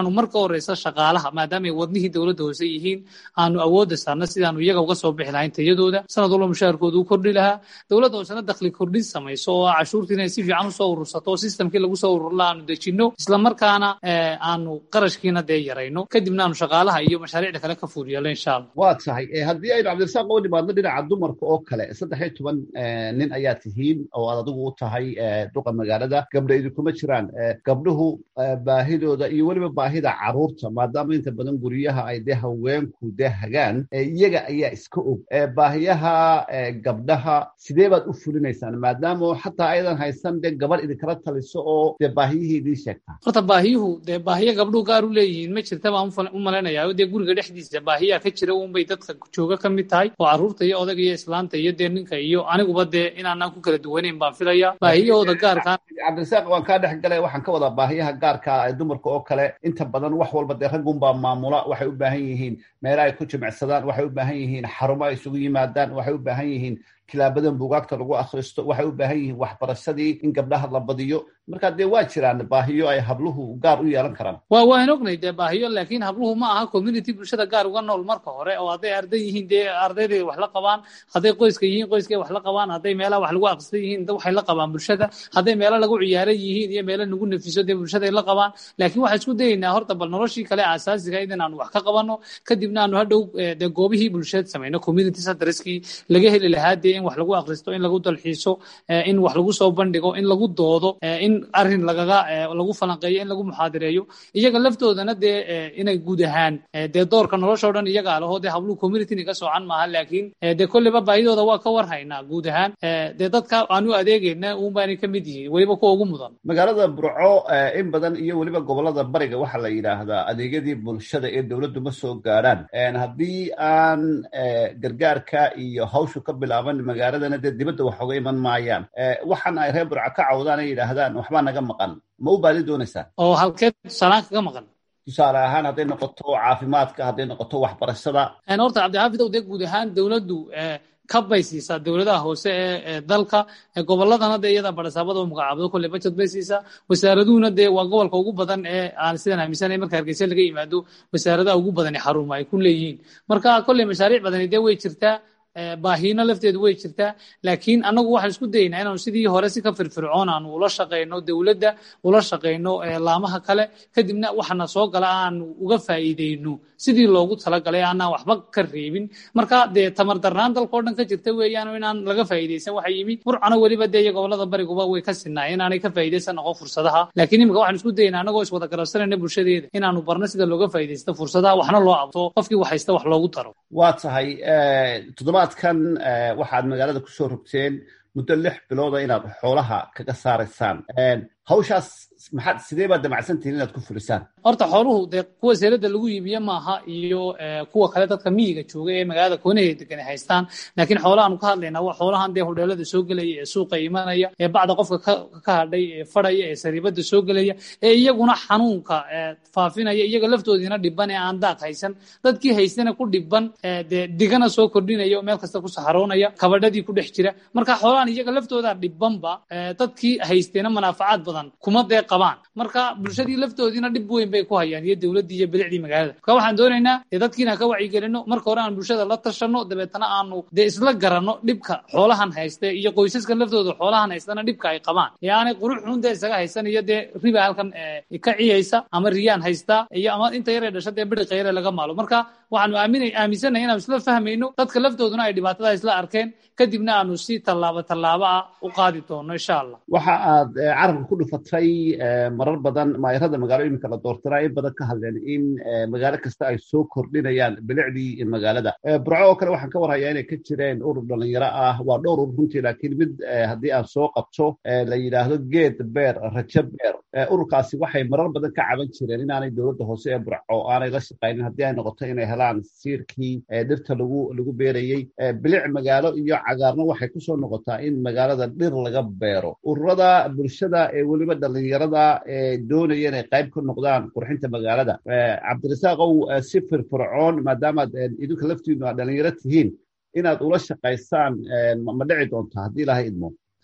horeysa shaqaalaha maadaama ay wadnihii dowladda hoose yihiin aanu awoodda saarna sidaanu iyaga uga soo bixi lahayn tayadooda sanad walba mushaharkooda u kordhi lahaa dowladda hoosena dakhli kordhin samayso oo cashuurtii inay si fiican usoo urursato oo sistamkii lagu soo ururla aanu dejinno islamarkaana aanu qarashkiina dee yarayno kadibna aanu shaqaalaha iyo mashaariicda kale ka fuuliyalo insha allah waa tahay haddii aynu cabdirasaaq uga nimaadno dhinaca dumarka oo kale saddex iyo toban nin ayaa tihiin oo aad adigu u tahay duqa magaalada gabdha idinkuma jiraan gabdhuhu baahidooda iyo weliba baahida caruurta maadaama inta badan guryaha ay dee haweenku dee hagaan iyaga ayaa iska og baahiyaha gabdhaha sidee baad u fulinaysaan maadaama xataa aydan haysan dee gabar idinkala taliso oo dee baahiyihii idiin sheegtaa horta baahiyuhu dee baahiyo gabdhuhu gaar u leeyihiin ma jirta baan u malaynayaa dee guriga dhexdiisa baahiyaa ka jira unbay dadka jooga ka mid tahay oo carruurta iyo odaga iyo islaanta iyo dee ninka iyo aniguba dee inaanaan ku kala duwanayn baan filaya baahiyahooda gaarkaa cabdirasaaq waan kaa dhex galay waxaan ka wadaa baahiyaha gaarka ee dumarka oo kale inta badan wax walba dee raggunbaa maamula waxay u baahan yihiin meela ay ku jimicsadaan waxay u baahan yihiin xarumo ay isugu yimaadaan waxay u baahan yihiin kilaabadan buugaagta lagu akhristo waxay u baahan yihiin waxbarashadii in gabdhaha la badiyo marka dee waa jiraan baahiyo ay habluhu gaar u yeelan karaan wa waan ognay dee baahiyo laakiin habluhu ma aha community bulshada gaar uga nool marka hore oo hadday arday yihiin dee ardayday wax la qabaan hadday qoyska yihiin qoyskay wax la qabaan hadday meelaha wax lagu akhristan yihiin waxay la qabaan bulshada hadday meelo lagu ciyaaran yihiin iyo meelo nagu nafiso dee bulshaday la qabaan laakiin waxaan isku dayaynaa horta bal noloshii kale aasaasiga in aanu wax ka qabanno kadibna aanu hadhow dee goobihii bulshada samayno community centerskii laga heli lahaa dee in wax lagu akhristo in lagu dalxiiso in wax lagu soo bandhigo in lagu doodo in arrin lagaga lagu falanqeeyo in lagu muxaadireeyo iyaga laftoodana dee inay guud ahaan dee doorka nolosha o dhan iyagaa laho dee habluhu communityni ka soocan maaha laakiin dee kolleyba baahidooda waa ka war haynaa guud ahaan dee dadka aanu adeegayna uunbaanay ka mid yihiin weliba kuwa ugu mudan magaalada burco in badan iyo weliba gobolada bariga waxaa la yidhaahdaa adeegyadii bulshada ee dowladdu ma soo gaadhaan haddii aan gargaarka iyo hawshu ka bilaaban magaaladana dee dibadda wax oga iman maayaan waxaan ay reer burco ka cawdaan ay yidhaahdaan waxbaa naga maqan ma u baadi doonaysaan oo halkeed tusaalaan kaga maqan tusaale ahaan hadday noqoto caafimaadka hadday noqoto waxbarashada horta cabdixaafid ow dee guud ahaan dowladdu kab bay siisaa dowladaha hoose ee dalka goboladana dee iyada barasaabada u magacaabdo kolley budget bay siisaa wasaaraduhuna dee waa gobolka ugu badan ee aan sidaan aaminsanay marka hargeysa laga yimaado wasaaradaha ugu badani xaruma ay ku leeyihiin marka kolley mashaariic badani dee way jirtaa baahiina lafteedu way jirtaa laakiin annagu waxaan isku dayaynaa inaanu sidii hore si ka firfircoon aanu ula shaqayno dowladda ula shaqayno laamaha kale kadibna waxana soo gala aanu uga faa'iideyno sidii loogu talagalay aanaan waxba ka reebin marka dee tamar darnaan dalkao dhan ka jirta weeyaan inaan laga faa'iideysan waxa yimi burcana weliba dee iyo gobolada bariguba way ka sinnaay inaanay ka faa'iideysan noqon fursadaha laakiin imika waxaan isku dayaynaa annagoo iswada garabsanayna bulshadeeda inaanu barno sida looga faa'iideysto fursadaha waxna loo abto qofkii wax haysta wax loogu daro waa tahay toddobaadkan waxaad magaalada ku soo rogteen muddo lix bilooda inaad xoolaha kaga saaraysaan hawshaas maxaad sidee baad damacsantihiin inaad ku fulisaan horta xooluhu dee kuwa seelada lagu iibiye maaha iyo kuwa kale dadka miyiga jooga ee magaalada koonaheeda degan ay haystaan laakiin xoolahaanu ka hadlaynaa waa xoolahan dee hodheelada soo gelaya ee suuqa imanaya ee bacda qofka ka hadhay ee fadhaya ee sariibada soo gelaya ee iyaguna xanuunka faafinaya iyaga laftoodiina dhiban ee aan daaq haysan dadkii haystana ku dhiban dee digana soo kordhinaya meel kasta ku saxaroonaya kabadhadii ku dhex jira marka xoolahan iyaga laftooda dhibanba dadkii haysteena manaafacaad badan kuma dee qabaan marka bulshadii laftoodiina dhib weyn bay ku hayaan iyo dowladdii iyo bilicdii magaalada marka waxaan doonaynaa dee dadkiina ka wacyigelino marka hore aan bulshada la tashanno dabeetana aanu dee isla garanno dhibka xoolahan hayste iyo qoysaska laftooda xoolahan haystana dhibka ay qabaan ee aanay qurux xun dee isaga haysan iyo dee riba halkan ka ciyaysa ama riyaan haystaa iyo ama inta yaree dhasha dee bidhiqa yare laga maalo marka waxaanu aaminay aaminsanay inaanu isla fahmayno dadka laftooduna ay dhibaatada isla arkeen kadibna aanu si tallaabo tallaabo ah u qaadi doono insha allah waxa aad carabka ku dhufatay marar badan maayarada magaalooyinka la doortana in badan ka hadleen in magaalo kasta ay soo kordhinayaan bilicdii magaalada burco oo kale waxaan ka warhayaa inay ka jireen urur dhalinyaro ah waa dhowr urur runtii laakiin mid haddii aan soo qabto la yidhaahdo geed beer rajo beer ururkaasi waxay marar badan ka caban jireen inaanay dowladda hoose ee burco aanay la shaqaynin haddii ay noqoto inay helaan siirkii dhirta lagu lagu beerayey bilic magaalo iyo cagaarna waxay ku soo noqotaa in magaalada dhir laga beero ururada bulshada ee weliba dhalinyarada ee doonaya inay qayb ka noqdaan qurxinta magaalada cabdirasaaqow si firfircoon maadaamaad idinka laftiinu aad dhalinyaro tihiin inaad ula shaqaysaan ma dhici doontaa haddii ilahay idmo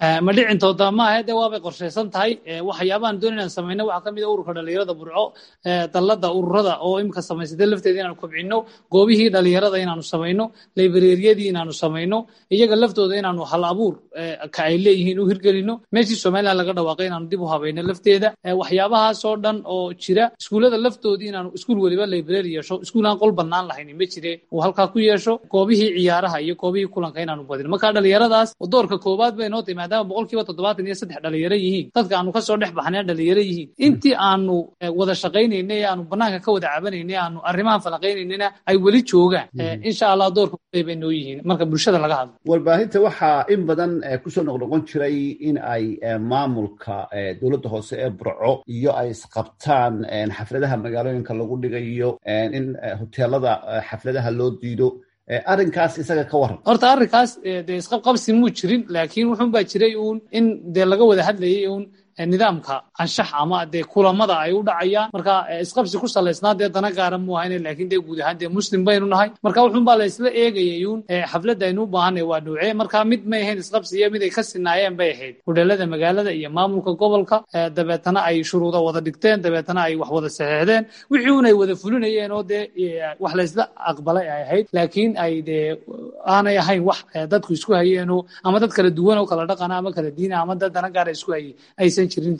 ma dhicintooda maaha dee waabay qorshaysan tahay waxyaabahan doon inaan samayno waxaa ka mid a ururka dhalinyarada burco dallada ururada oo imika samaysatay lafteeda inaanu kobcino goobihii dhalinyarada inaanu samayno librariyadii inaanu samayno iyaga laftooda inaanu hal abuur ka ay leeyihiin u hirgelino meeshii somaliland laga dhawaaqay inaanu dib u habayno lafteeda waxyaabahaasoo dhan oo jira iskuullada laftoodii inaanu iskuul weliba library yeesho iskuul aan qol bannaan lahaynin ma jire uu halkaa ku yeesho goobihii ciyaaraha iyo goobihii kulanka inaanu badino marka dhalinyaradaas doorka koowaad bay noo tahay maadaama boqolkiiba toddobaatan iyo saddex dhalinyaro yihiin dadka aanu kasoo dhex baxnay dhalinyaro yihiin intii aanu wada shaqaynaynay ee aanu banaanka ka wada cabanaynay aanu arrimahan falaqaynaynayna ay weli joogaan insha allah doorka kuley bay noo yihiin marka bulshada laga hadlo warbaahinta waxaa in badan kusoo noqnoqon jiray in ay maamulka dowladda hoose ee burco iyo ay isqabtaan xafladaha magaalooyinka lagu dhigayo in hoteelada xafladaha loo diido arrinkaas isaga ka waran horta arrinkaas dee isqabqabsi muu jirin laakiin wuxuun baa jiray uun in dee laga wada hadlayay uun nidaamka anshax ama dee kulamada ay u dhacayaan marka isqabsi ku salaysnaa dee dana gaara mu ahayne laakiin dee guud ahaan dee muslim baynu nahay marka wuxuun baa la isla eegayay uun xafladda aynu u baahanay waa dhowcee marka mid may ahayn isqabsi iyo mid ay ka sinaayeen bay ahayd hudheelada magaalada iyo maamulka gobolka dabeetana ay shuruuda wada dhigteen dabeetana ay wax wada saxeexdeen wixii un ay wada fulinayeen oo dee wax la isla aqbalay ay ahayd laakiin ay dee aanay ahayn wax dadku isku hayeenoo ama dad kala duwan oo kala dhaqana ama kala diina ama dad dana gaara isku hayay aysan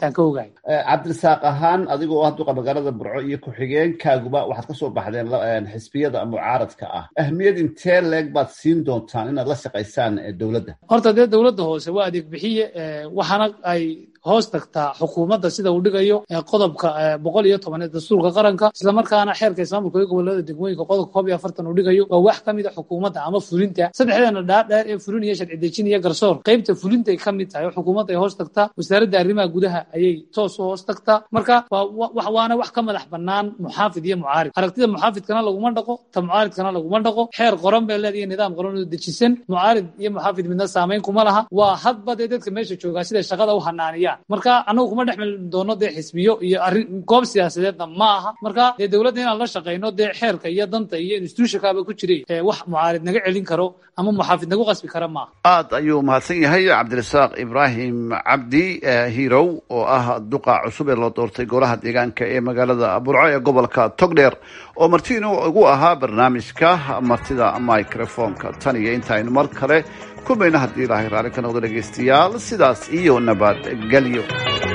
cabdirasaaq ahaan adigoo ah duqa magaalada burco iyo ku-xigeenkaaguba waxaad ka soo baxdeen xisbiyada mucaaradka ah ahmiyad intee leeg baad siin doontaan inaad la shaqaysaan dowladda horta dee dowladda hoose waa adeeg bixiye waxaana ay hoos tagtaa xukuumadda sida uu dhigayo qodobka boqol iyo toban ee dastuurka qaranka islamarkaana xeerka ismaamulka iyo gobolada degmooyinka qodobka koob iyo afartan uu dhigayo waa wax ka mid a xukuumadda ama fulinta saddexdeena dhaadheer ee fulin iyo sharci dejin iyo garsoor qaybta fulintay ka mid tahay oo xukuumadda ay hoos tagtaa wasaaradda arrimaha gudaha ayay toos u hoos tagtaa marka waana wax ka madax bannaan muxaafid iyo mucaarid aragtida muxaafidkana laguma dhaqo ta mucaaridkana laguma dhaqo xeer qoran bay leedahay nidaam qoran oo dejisan mucaarid iyo muxaafid midna saamayn kuma laha waa hadba dee dadka meesha joogaa siday shaqada u hanaaniyaan marka anagu kuma dhex meli doono dee xisbiyo iyo arrin goob siyaasadeedna ma aha marka dee dowladda inaan la shaqayno dee xeerka iyo danta iyo institutionkaaba ku jiray wax mucaarid naga celin karo ama muxaafid nagu qasbi kara maaha aad ayuu mahadsan yahay cabdirasaaq ibraahim cabdi hirow oo ah duqa cusub ee loo doortay golaha deegaanka ee magaalada burco ee gobolka togdheer oo martiin ugu ahaa barnaamijka martida microfonka tan iyo intaaynu mar kale kulmayna haddii ilaahay raalli ka noqdo dhegaystayaal sidaas iyo nabadgelyo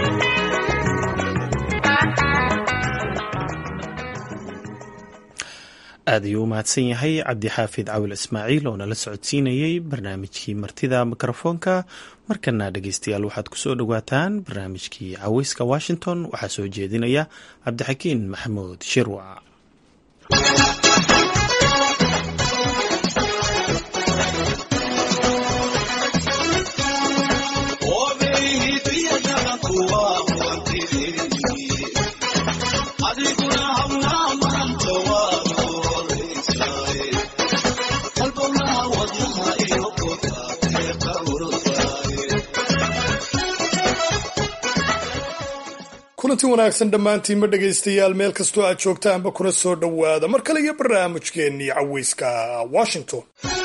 aad ayuu u mahadsan yahay cabdixaafid cawil ismaaciil oo nala socodsiinayey barnaamijkii martida mikrofoonka markana dhegeystayaal waxaad kusoo dhowaataan barnaamijkii caweyska washington waxaa soo jeedinaya cabdixakiin maxamuud shirwac kulanti wanaagsan dhammaantiinma dhegaystayaal meel kastoo aad joogtaanba kuna soo dhowaada mar kale iyo barnaamijkeennii caweyska washington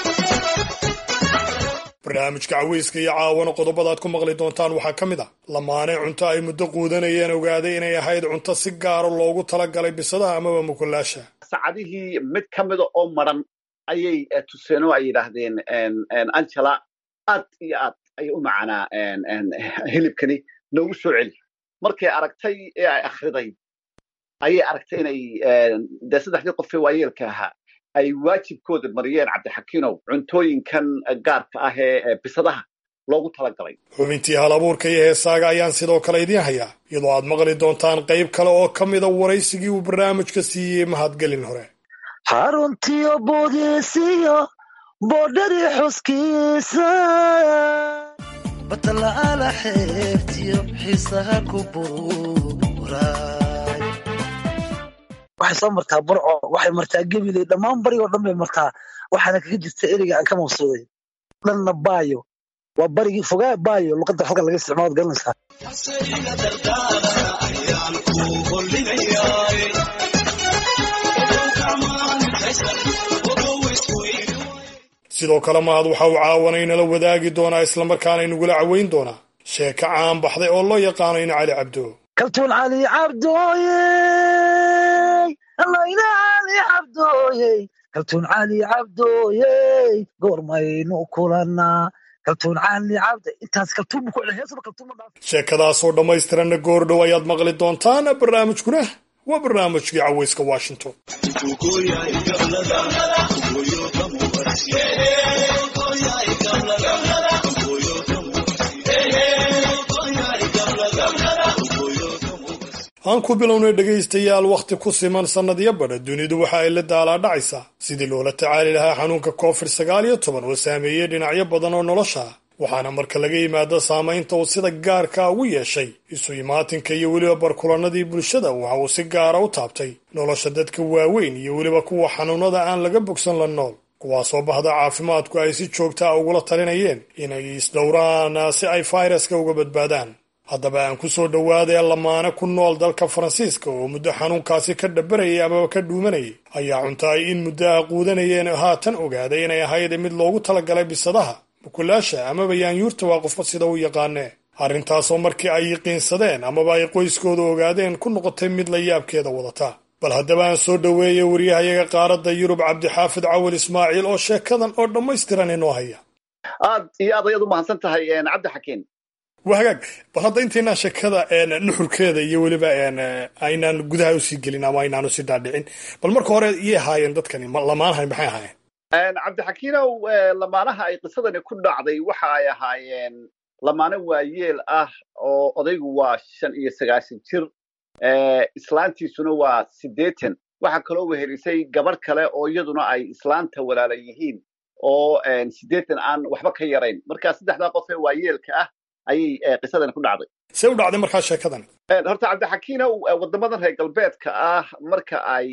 barnaamijka caweyska iyo caawana qodobada aad ku maqli doontaan waxaa ka mid ah lamaane cunto ay muddo quudanayeen ogaaday inay ahayd cunto si gaaro loogu talagalay bisadaha amaba mukulaasha sacadihii mid ka mida oo maran ayay tuseen oo ay yidhaahdeen angela aad iyo aad ayay u macanaa hilibkani noogu soo celi markay aragtay ee ay akhriday ayay aragtay inay dee saddexdii qofee waayeelka ahaa ay waajibkooda mariyeen cabdixakiinow cuntooyinkan gaarka ah ee bisadaha loogu talagalay xubintii hal abuurka iyo heesaaga ayaan sidoo kale idiin hayaa iyadoo aad maqli doontaan qayb kale oo ka mida waraysigii uu barnaamijka siiyey mahadgelin hore xaruntiyo boodiisiyo boodhadii xuskiisa batala'aala xeebtiyo xiisaha ku buuray waxay soo martaa burco waxay martaa gebiley dhammaan barigoo dhan bay martaa waxaana kaga jirta ereyga aan ka maqsuuday dhanna baayo waa barigii fogaa baayo luqadda halkan laga isticmaalood garanaysaa sidoo kale mahad waxa uu caawanaynala wadaagi doonaa islamarkaana inagula caweyn doonaa sheeko caan baxday oo loo yaqaano in cali cabdo kaltuun cali cabdooyey allayna cali cabdooyey kaltuun cali cabdooyey goormaynu kulannaa kaltuun cali cabdo intaas kaltuun buu ku celin heesaba kaltuun ma dhaaf sheekadaasoo dhammaystiranna goordhow ayaad maqli doontaan barnaamijkuna waa barnaamijkii caweyska washington aan ku bilownay dhegaystayaal wakhti ku siman sannadyo badha dunidu waxa ay la daalaadhacaysaa sidii loola tacaali lahaa xanuunka covid sagaal iyo toban oo saameeyey dhinacyo badan oo nolosha ah waxaana marka laga yimaado saamaynta uu sida gaarka ugu yeeshay isu imaatinka iyo weliba barkulannadii bulshada waxa uu si gaara u taabtay nolosha dadka waaweyn iyo weliba kuwa xanuunada aan laga bogsan la nool kuwaasoo bahda caafimaadku ay si joogta a ugula talinayeen inay isdhowraan si ay fayraska uga badbaadaan haddaba aan ku soo dhowaadee lamaane ku nool dalka faransiiska oo muddo xanuunkaasi ka dhabarayay amaba ka dhuumanayay ayaa cunta ay in muddo ah quudanayeen haatan ogaaday inay ahayd mid loogu talagalay bisadaha bukulaasha amaba yaanyuurta waa qofba sida u yaqaanee arrintaasoo markii ay yiqiinsadeen amaba ay qoyskooda ogaadeen ku noqotay mid la yaabkeeda wadata bal haddaba aan soo dhoweeyay waryahayaga qaaradda yurub cabdixaafid cawil ismaaciil oo sheekadan oo dhammaystiran inoo haya aad iyo aad ayaad u mahadsan tahay cabdi xakiin waa hagaag bal hadda intaynaan sheekada nuxurkeeda iyo weliba aynaan gudaha usii gelin ama aynaan usii dhaadhicin bal marka hore iyay ahaayeen dadkani lamaanahay maxay ahaayeen cabdixakiinow lamaanaha ay qisadani ku dhacday waxa ay ahaayeen lamaano waayeel ah oo odaygu waa shan iyo sagaashan jir islaantiisuna waa siddeetan waxaa kaloo wehelisay gabarh kale oo iyaduna ay islaanta walaala yihiin oo siddeetan aan waxba ka yarayn marka saddexdaa qof ee waayeelka ah ayay qisadani ku dhacday see u dhacday markaa sheekadan horta cabdixakiinow waddamadan reer galbeedka ah marka ay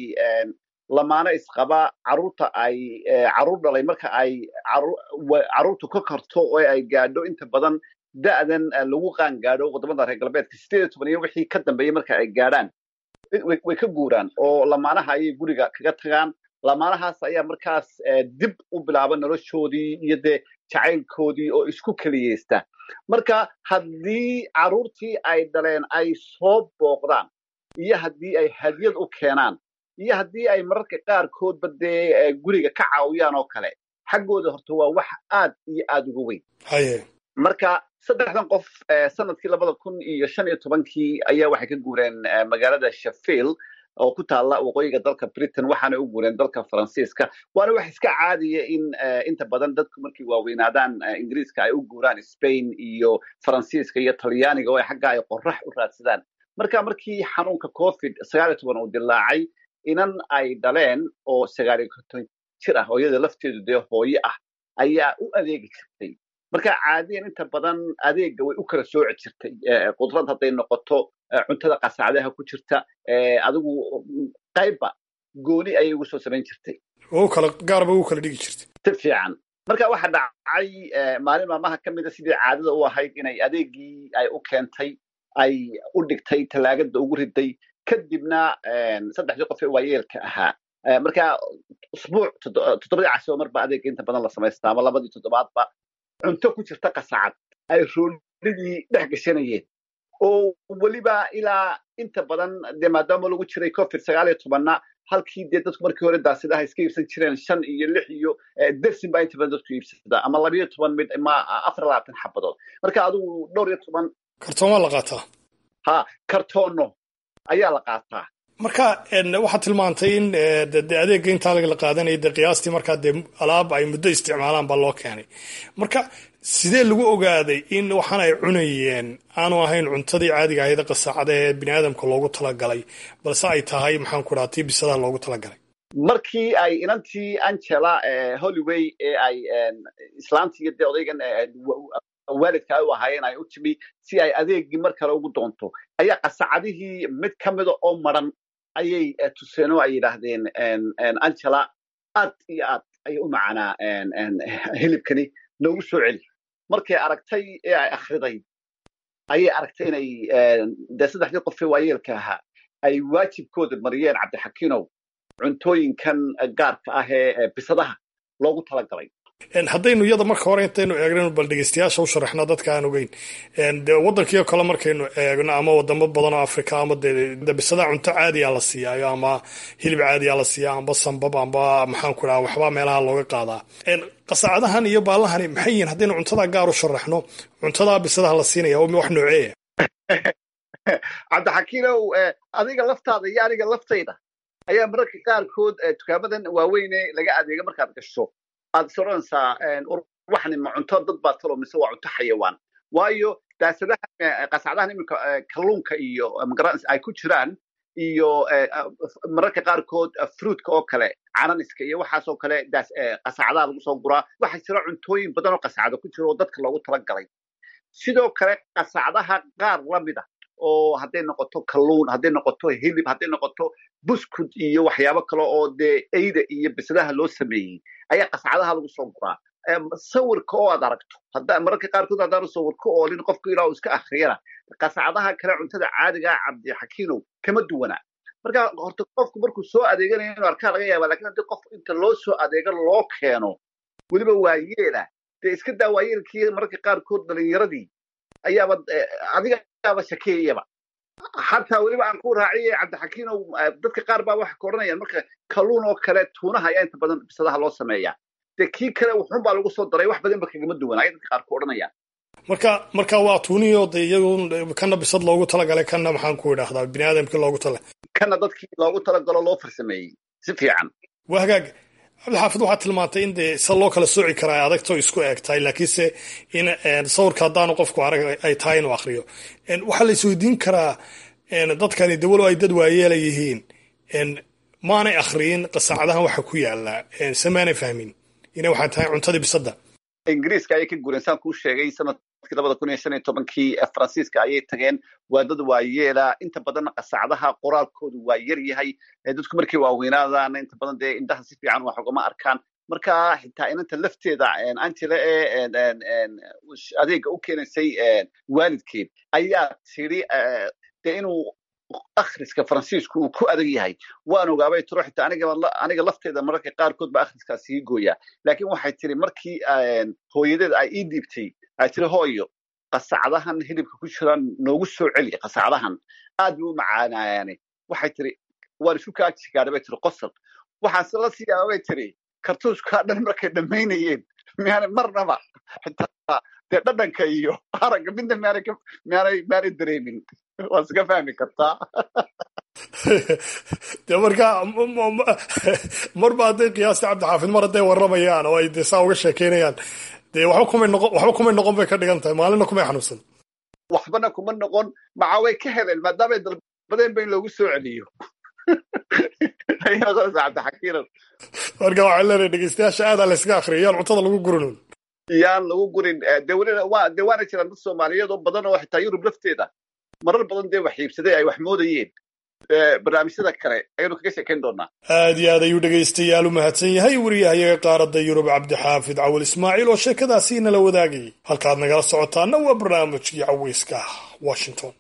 lamaano isqaba carruurta ay carruur dhalay marka ay carruurtu ka karto oo ay gaadho inta badan da'dan lagu qaan gaadho waddamada reer galbeedka sideed iyo toban iyo wixii ka dambeeyey marka ay gaadhaan way ka guuraan oo lamaanaha ayay guriga kaga tagaan lamaanahaas ayaa markaas dib u bilaaba noloshoodii iyo dee jacaylkoodii oo isku keliyeysta marka haddii carruurtii ay dhaleen ay soo booqdaan iyo haddii ay hadiyad u keenaan iyo haddii ay mararka qaarkoodba dee guriga ka caawiyaan oo kale xaggooda horta waa wax aad iyo aad uga weyn haye marka saddexdan qof sanadkii labada kun iyo shan iyo tobankii ayaa waxay ka guureen magaalada sheffield oo ku taalla waqooyiga dalka britain waxaana u guureen dalka faransiiska waana wax iska caadiya in inta badan dadku markay waaweynaadaan ingiriiska ay u guuraan spain iyo faransiiska iyo talyaaniga oo xagga ay qorax u raadsadaan marka markii xanuunka covid sagaal iyo toban uu dilaacay inan ay dhaleen oo sagaal iyo konton jir ah oo iyada lafteedu dee hooye ah ayaa u adeegi jirtay marka caadiyan inta badan adeegga way u kala sooci jirtay qudrad hadday noqoto cuntada qasacdaha ku jirta adigu qaybba gooni ayay ugu soo samayn jirtay oo kala gaarba u kala dhigi jirtay si fiican marka waxa dhacay maalin maalmaha ka mida sidii caadada u ahayd inay adeeggii ay u keentay ay u dhigtay tallaagada ugu riday kadibna saddexdii qof ee waayeelka ahaa marka usbuuc toddobadii casho marba adeegga inta badan la samaystaa ama labadii toddobaadba cunto ku jirta qasacad ay roolidii dhex gashanayeen oo weliba ilaa inta badan dee maadaama lagu jiray covid sagaal iyo tobanna halkii dee dadku markii hore daasidaha iska iibsan jireen shan iyo lix iyo dersin baa inta badan dadku iibsada ama labayo toban mid ma afar labaatan xabadood marka adigu dhowr iyo toban kartoon waa la qaataa ha kartoono ayaa la qaataa marka waxaad tilmaantay in de adeegga intaa la qaadanaya de qiyaastii markaa dee alaab ay muddo isticmaalaan baa loo keenay marka sidee lagu ogaaday in waxaan ay cunayeen aanu ahayn cuntadii caadiga ahayd qasaacada ee bini aadamka loogu talagalay balse ay tahay maxaan ku dhaha tii bisadaha loogu talagalay markii ay inantii angela hollyway ee ay islaantii iyo dee odaygan waalidka ay u ahaayeen ay u timi si ay adeeggii mar kale ugu doonto ayaa qasacadihii mid ka mida oo maran ayay tuseen oo ay yidhaahdeen angela aad iyo aad ayay u macanaa hilibkani noogu soo celi markay aragtay ee ay akhriday ayay aragtay inay dee saddexdii qofee waayeelka ahaa ay waajibkooda mariyeen cabdixakiinow cuntooyinkan gaarka ah ee bisadaha loogu talagalay haddaynu iyada marka hore intaynu eegno bal dhegeystayaasha u sharaxno dadka aan ogeyn de waddankiio kale markaynu eegno ama wadamo badan oo africa ama de bisada cunto caadiya la siiyaayo ama hilib caadiya la siiya amba sambab amba maxaan ku dhaha waxbaa meelaha looga qaadaa qasacadahan iyo baallahani maxay yihiin haddaynu cuntada gaar u sharaxno cuntadaa bisadaha la siinaya wax nooceeya cabdixakiinow adiga laftaada iyo aniga laftayda ayaa mararka qaarkood dukaamadan waaweyne laga adeega markaad gasho aad is odhanaysaa waxani ma cunto dad baa talo mise waa cunto xayawaan waayo daasadaha qasacdahan iminka kalluunka iyo magaran ay ku jiraan iyo mararka qaarkood fruitka oo kale cananiska iyo waxaasoo kale qasacdaha lagu soo guraa waxaa jira cuntooyin badan oo qasacda ku jira oo dadka loogu talagalay sidoo kale qasacdaha qaar lamida oo hadday noqoto kalluun hadday noqoto hilib hadday noqoto buskud iyo waxyaabo kale oo dee eyda iyo bisadaha loo sameeyey ayaa qascadaha lagu soo guraa sawirka oo aad aragto mararka qaarkood haddaanu sawirka oolin qofku ilaa uu iska akhriyana qascadaha kale cuntada caadigaa cabdixakiinow kama duwana marka horta qofku markuu soo adeeganayo inuu arkaa laga yaaba lakin haddii qof inta loo soo adeego loo keeno weliba waayeela dee iska daa waayeelkii mararka qaarkood dhalinyaradii ayaaba adigaaba shakeeyaba xataa weliba aan ku raaciye cabdixakiinow dadka qaar baa waxay ka odhanayaan marka kalluun oo kale tuunaha ayaa inta badan bisadaha loo sameeyaa dee kii kale wuxuun baa lagu soo daray wax badan ba kagama duwan ayay dadka qaar ku odhanayaan marka marka waa tuuniyo de iyagu kana bisad loogu talagalay kana maxaan ku idhaahdaa bini aadamkii loogu tala kana dadkii loogu talagalo loo farsameeyey si fiican waa hagaag cabdixaafid waxaad tilmaantay in dee se loo kala sooci karaa ay adagto isku eg tahay laakiinse in sawirka haddaanu qofku arag ay tahay inuu akriyo waxaa la isweydiin karaa dadkani dawalo ay dad waayeela yihiin maanay akhriyin qasacadahan waxa ku yaala se maanay fahmin inay waxay tahay cuntadii bisadda ingiriiska ayay ka guureen saan kuu sheegay sanadkii labada kun iyo shan iyo tobankii faransiiska ayay tageen waa dad waayeela inta badanna qasacdaha qoraalkoodu waa yar yahay dadku markay waaweynaadaana inta badan dee indhaha si fiican wax ugama arkaan marka xitaa inanta lafteeda antile ee adeega u keenaysay waalidkeed ayaa tiri dee inuu akhriska faransiisku uu ku adag yahay waan ogaabay tiro xitaa aniga lafteeda mararka qaarkood ba akhriskaas ii gooyaa laakiin waxay tiri markii hooyadeed ay ii dhiibtay ay tiri hooyo qasacdahan hilibka ku jiraan noogu soo celi qasacdahan aad bay u macaanayaane waxay tiri waan isu kaajigaaday bay tiri qosol waxaase la siiyaa bay tiri kartuuskaa dhan markay dhammaynayeen miyaana marnaba xitaa dee dhadhanka iyo aragga midna miyaanay miyaanay miyaanay dareemin waa iska fahmi kartaa de marka marba hadday qiyaasta cabdixaafid mar hadday warramayaan oo ay de saa uga sheekeynayaan dee waxba kumay noqon waxba kumay noqon bay ka dhigan tahay maalinna kumay xanuunsan waxbana kuma noqon maca way ka heleen maadaamay dalbadeen ba in loogu soo celiyo cabdixakiinan marka waxaan leenahay dhegeystayaasha aadaa la yskaga akriya yaan cuntada lagu gurinun yaan lagu gurin de welina waa de waana jiraan dad soomaaliyeed oo badan oo xitaa yurub lafteeda marar badan dee wax iibsaday ay wax moodayeen barnaamijyada kale ayaynu kaga sheekayn doonaa aad iyo aad ayuu dhegaystayaal u mahadsan yahay wariyahayaga qaaradda yurub cabdixaafid cawal ismaaciil oo sheekadaasi nala wadaagayay halkaad nagala socotaana waa barnaamijkii caweyska washington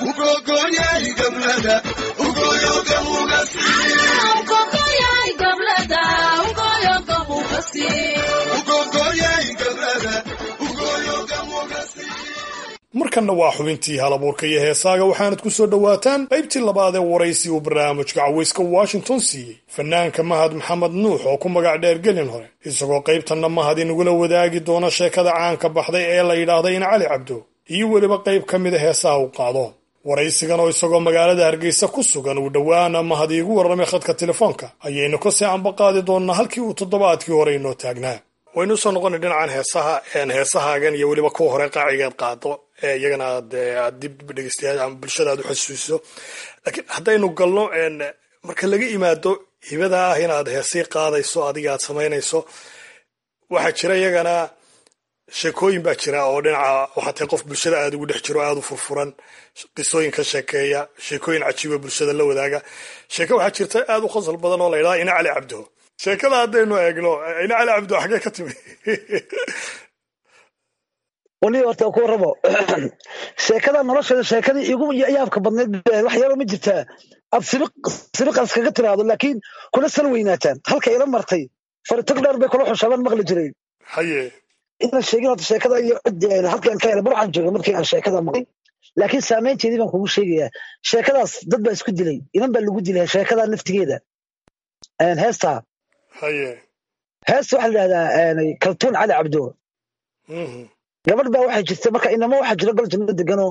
markanna waa xubintii halabuurka iyo heesaaga waxaanad ku soo dhowaataan qaybtii labaad ee waraysi uu barnaamijka caweyska washington siiyey fanaanka mahad maxamed nuux oo ku magac dheer gelin hore isagoo qaybtanna mahad inagula wadaagi doona sheekada caanka baxday ee la yidhaahda in cali cabdo iyo weliba qayb ka mida heesaha uu qaado waraysigan oo isagoo magaalada hargeysa ku sugan uu dhowaana mahad iigu warramay khadka telefoonka ayaynu kasii ambaqaadi doonnaa halkii uu toddobaadkii hore inoo taagnaa waynu usoo noqonay dhinacan heesaha heesahaagan iyo weliba kuwa hore qaacigeed qaado ee iyagana aad aad dib dhegeystayaal ama bulshada aad u xasuusiso laakiin haddaynu galno marka laga imaado hibada ah inaad heesii qaadayso adiga aad samaynayso waxaa jira iyagana sheekooyin baa jira oo dhinaca waxaa tahay qof bulshada aada ugu dhex jiro aada u furfuran qisooyin ka sheekeeya sheekooyin cajiiba bulshada la wadaaga sheeke waxaa jirta aada u qosol badan oo la yidhaha ina cali cabdo sheekada haddaynu eegno ina cali cabdo xagee ka timi wali horta ku warramo sheekada nolosheeda sheekadii igu yaabka badnayd wax yaroo ma jirtaa aad sibiqas kaga tiraahdo laakiin kula sal weynaataan halka ila martay faritog dheer bay kula xushabaan maqli jireen haye inaan sheegin horta sheekada iyo cid halkaan ka helay burxaan jooga markii aan sheekada maqlay laakiin saameynteedii baan kugu sheegayaa sheekadaas dad baa isku dilay inan baa lagu dilay sheekada naftigeeda heestaa haye heesta waxaa la yidhahdaa kaltuun cali cabdo gabadh baa waxay jirta marka inamo waxaa jira gol janno deganoo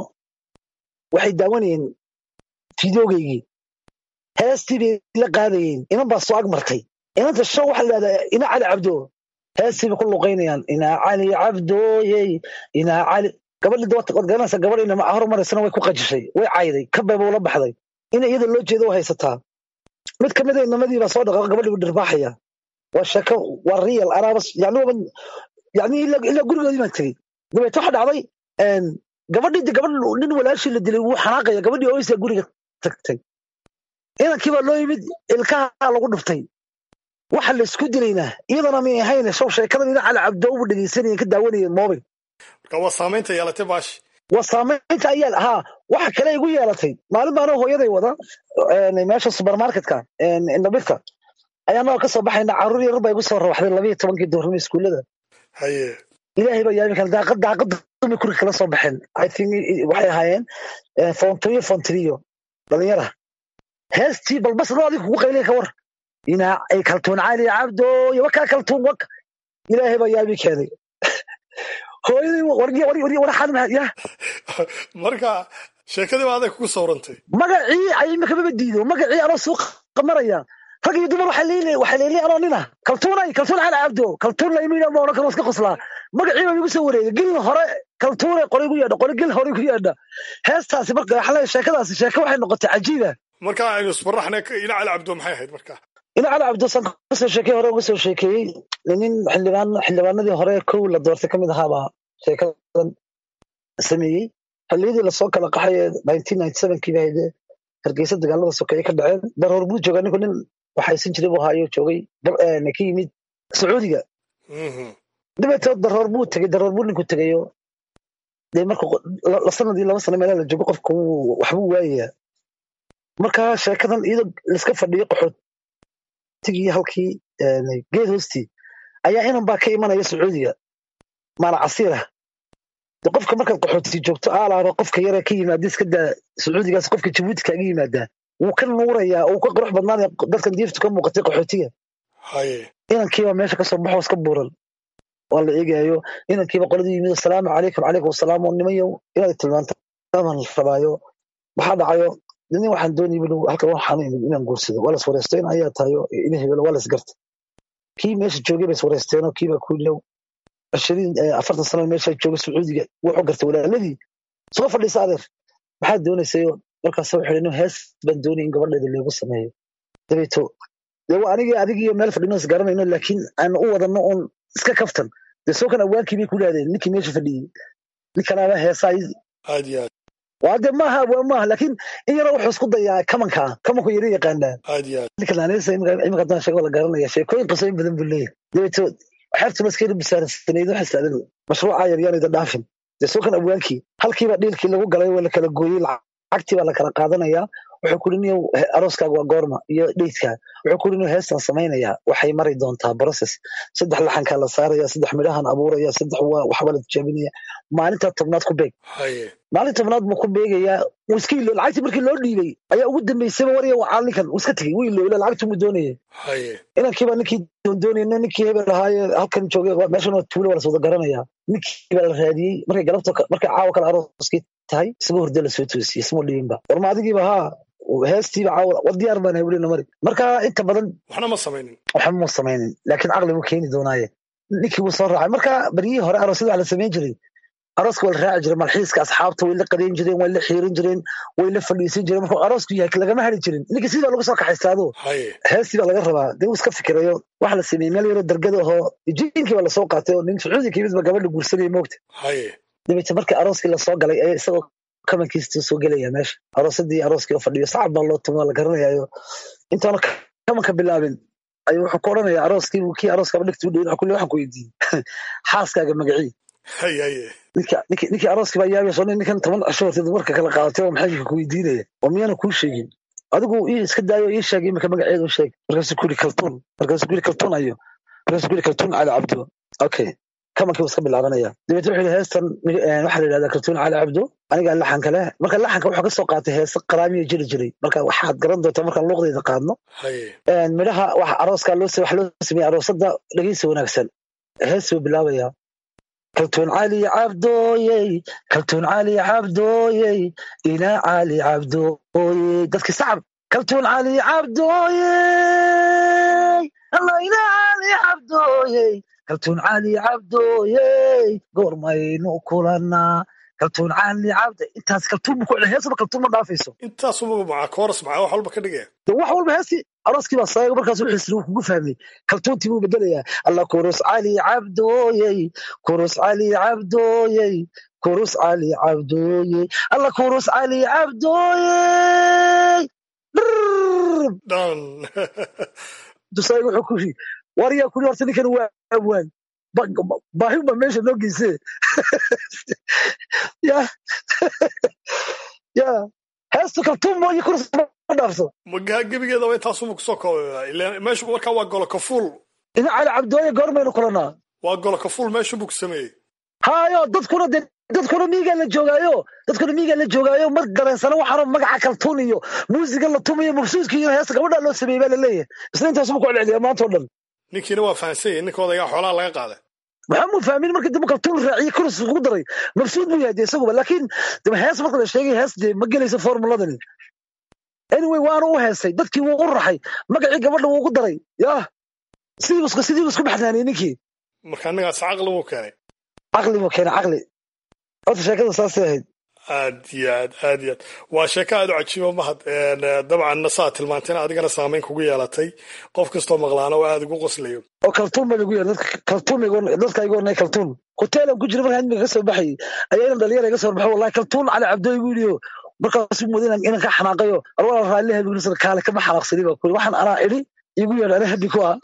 waxay daawanayeen fideogeygii heestii bay la qaadayeen inan baa soo ag martay inanta show waxaa la yidhahdaa ina cali cabdo heestii bay ku luqaynayaan inaa cali cabdooyey inaa cali gabadhii dawata waad garanaysa gabadh inama hormaraysana way ku qajishay way cayday kabeba ula baxday ina iyada loo jeedo way haysataa mid ka mid a inamadii baa soo dhaqaaqo gabadhii buu dhirbaaxaya waa sheeko waa real anaabas yani yani ilaa gurigoodii baan tegey dabeete waxa dhacday gabadhii gabadh nin walaashii la dilay wuu xanaaqaya gabadhii oysaa guriga tagtay inankii baa loo yimid ilkaha lagu dhuftay waxa la isku dilaynaa iyadana may ahayn show sheekadan ina cali cabdoobu dhegeysanayeen ka daawanayeen mobil marka waa saamaynta yeelatay baashi waa saamaynta ayaa haa waxa kale igu yeelatay maalin baana hooyaday wada meesha supermarketka indhabirta ayaa naga ka soo baxayna carruur yar baa igu soo rawaxday labayo tobankii doornimo iskuullada haye ilaahay baa yaami kale daaqad daaqad dumi kuri kala soo baxeen i think waxay ahaayeen fontrio fontrio dhalinyara heestii balbas loo adiga kugu qaylay ka war inaa ay kaltuun cali cabdo iyo wakaa kaltuun wak ilaahay baa yaami keenay hooyaday wargiya wargiya waraxaan ya marka sheekadii baa adag kugu sawrantay magacii ay imika maba diido magacii anoo suuqa maraya rag iyo dumar waxay leeyihiin waxay leeyihiin anoo nina kaltuunay kaltuun cali cabdo kaltuun laymiina ma odhan karo iska qoslaa magacii baa igu soo wareegay gelin hore kaltuunay qoray gu yeedha qoray gelin hore gu yeedha heestaasi marka waxaa leeyahay sheekadaasi sheeko waxay noqotay cajiiba marka aynu isbaraxna ina cali cabdo maxay ahayd marka ina cali cabdo san kasoo sheekey hore uga soo sheekeeyey nin xildhibaan xildhibaanadii hore kow la doortay ka mid ahaabaa sheekadan sameeyey xilliyadii lasoo kala qaxay ee nineteen ninety sevenkii baa haydee hargeysa dagaalada sokeeye ka dhaceen daroor buu joogaa ninku nin waxaysan jiray buu haayo joogay ka yimid sacuudiga dabeetoo daroor buu tegey daroor buu ninku tegayo dee marka sanadii laba sano meelaa la joogo qofka waxbuu waayayaa marka sheekadan iyadoo laiska fadhiyo qaxootigii halkii geed hoostii ayaa inan baa ka imanaya sacuudiga maala casiir ah de qofka markaad qaxooti joogto aalaaba qofka yaree ka yimaada iska daa sacuudigaas qofka jabuuti kaaga yimaadaa wuu ka nuurayaa uu ka qurux badnaanaya dadkan diiftu ka muuqatay qaxootiga inankiiba meesha kasoo baxo iska buuran waa la eegayo inankiiba qoladii yimid asalaamu calaykum calaykum asalaam oo nimayow inaad tilmaantaan rabaayo maxaa dhacayo nin waxaan doonayay buu halkan waxaan imid inaan guursado waa las wareystay in ayaa tahayo in hebelo waa las garta kii meesha joogay bay is wareysteenoo kiibaa ku ilow ashariin afartan sano meesha joogay sacuudiga wuxuu gartay walaaladii soo fadhiisa adeer maxaad doonaysayo markaas wuxuu yidhi hees baan doonay in gabadheeda loogu sameeyo dabeeto dee waa anigii adigiiyo meel fadhino is garanayno laakiin aan u wadano uun iska kaftan dee soo kan awaankii bay ku yidhahdeen ninkii meesha fadhiyey ninkanaaba heesaa aad iyo aad waa de maaha waa maaha laakiin in yaro wuxuu isku dayaa kamanka kamanku yara yaqaanaa aad iyo aad ninka naaneysa imika haddaan sheego la garanaya sheekooyin qisooyin badan buu leeyahay dabeeto xeertuna iska yara bisaarsaneyd waxay islaadeen mashruuca yaryaanayda dhaafin dee soo kan awaankii halkiiba dhiilkii lagu galay waa la kala gooyey lacagtii baa la kala qaadanayaa wuxuu kuri niyow arooskaaga waa goorma iyo dheydkaa wuxuu kuri niyow heestan samaynayaa waxay mari doontaa process saddex laxankaa la saaraya saddex midhahan abuuraya saddex waxba la tijaabinaya maalintaa tobnaad ku beeg maalin tobnaad buu ku beegayaa wuu iska ilo lacagtii markii loo dhiibay ayaa ugu dambeysayba warya caalinkan wuu iska tegey wuu ilowla lacagtii buu doonayay inankiiba ninkii doondoonayno ninkii hebel ahaaye halkan joogay meeshan waa tuulo waa las wada garanayaa ninkii baa la raadiyey markay galabta markay caawa kale arooskii tahay isagoo hurdo lasoo toosiyey isma dhiibinba war ma adigiiba haa heestiiba caawa war diyaar baan hay welina mari marka inta badan waxna ma samaynin waxba ma samaynin laakiin caqli buu keeni doonaaye ninkii wuu soo raacay marka baryihii hore aroosyada waxa la samayn jiray arooska waa la raaci jiray malxiiska asxaabta way la qadayn jireen way la xiirin jireen way la fadhiisan jireen markuu aroosku yahay lagama hari jirin ninka sidii baa lagu soo kaxaystaado heestii baa laga rabaa dee uu iska fikirayo waxa la sameeyey meel yaroo dargada ahoo jiinkii baa lasoo qaatay oo nin sacuudi ka yimid ba gabadha guursanaya moogta dabeete markii arooskii lasoo galay ee isagoo kamankiisa soo gelaya meesha aroosadii arooskii oo fadhiyo sacab baa loo tumi waa la garanayaayo intaanu kamanka bilaabin ayuu wuxuu ku odhanaya arooskii kii arooskaba dhigta u dhawin wuxuu ku leeyahay waxaan ku weydiiyey xaaskaaga magacii ninkii arooskii baa yaabayso ninkan toban cisho horteed marka kala qaadatay oo maxay ku weydiinaya oo miyaana kuu sheegin adigu ii iska daayo ii sheeg imika magaceedu sheeg markaasuu ku yidhi kaltuun markaasuu ku yidhi kaltuun ayo markaasuu ku yidhi kaltuun cali cabdo okay kamankii iska bilaabanaya dabeet wuxuu yidhi heestan waxaa la yidhahdaa kaltuun cali cabdo anigaa laxanka leh marka laxanka wuxuu ka soo qaatay heese qaraamiya jiri jiray marka waxaad garan doontaa markaan luuqdeeda qaadno midhaha waxa arooskaa loo wax loo sameeyey aroosada dhegeysi wanaagsan hees buu bilaabaya kaltuun cali cabdooyey kaltuun cali cabdooyey ina cali cabdooyey dadkii sacab kaltuun cali cabdooyey alla ina cali cabdooyey kaltuun cali cabdooyey goormaynu kulanaa kaltuun cali cabde intaas kaltuun bu ku celiya heesaba kaltuun ma dhaafayso intaasuba maca kooras maca wax walba ka dhigaya de wax walba heesi arooskii baa saaga markaas wuxuu isri uu kugu fahmay kaltuuntii buu bedelayaa alla kurus cali cabdooyey kurus cali cabdooyey kurus cali cabdooyey alla kurus cali cabdooyey dhan dusaaga wuxuu ku yidhi waryaa kuli horta ninkan waa abwaan baahin baa meesha noo geysee ya ya heesta kaltuun mooyo kurus ma dhaafso magaa gebigeeda waa intaasuma kusoo koobaya ilaan meeshu markaa waa golo kafuul ina cali cabdooye goormaynu kulanaa waa golo kafuul meeshu buu ku sameeyey hayo dadkuna de dadkuna miigaa la joogaayo dadkuna miigaa la joogaayo mar dareensana waxaana magaca kaltuun iyo muusiga la tumayo mabsuudka iyo heesta gabadhaa loo sameeyey baa la leeyahay isna intaasuma ku celceliya maanta o dhan ninkiina waa fahansan yahay ninka odagaa xoolaha laga qaaday maxaa mu fahmin marka dambe kaltuun raaciye kurus ugu daray mabsuud buu yahay de isaguba laakiin hees marka la sheegay hees dee ma gelayso formuladani anyway waanu u heesay dadkii wuu u raxay magacii gabadha wuu ugu daray yah sidii sidii isku baxnaaniyey ninkii marka ningaas caqli buu keenay caqli buu keenay caqli horta sheekada saasay ahayd aad iyo aad aad iyo aad waa sheeko aad u cajiiba mahad dabcan saa tilmaantayna adigana saamayn kugu yeelatay qof kastoo maqlaana oo aad ugu qoslayo oo kaltuun baa lagu yeeray kaltuun dadka igu ornay kaltuun hoteelan ku jira markaan imika ka soo baxayay ayaa inan dhalinyara iga soo horbaxo wallahi kaltuun cali cabdooy buu yidhi markaasuu mooday inan ka xanaaqayo arwala raalli habi kaale kama xanaaqsani baa kuri waxaan anaa idhi igu yeedha ana habi ku ah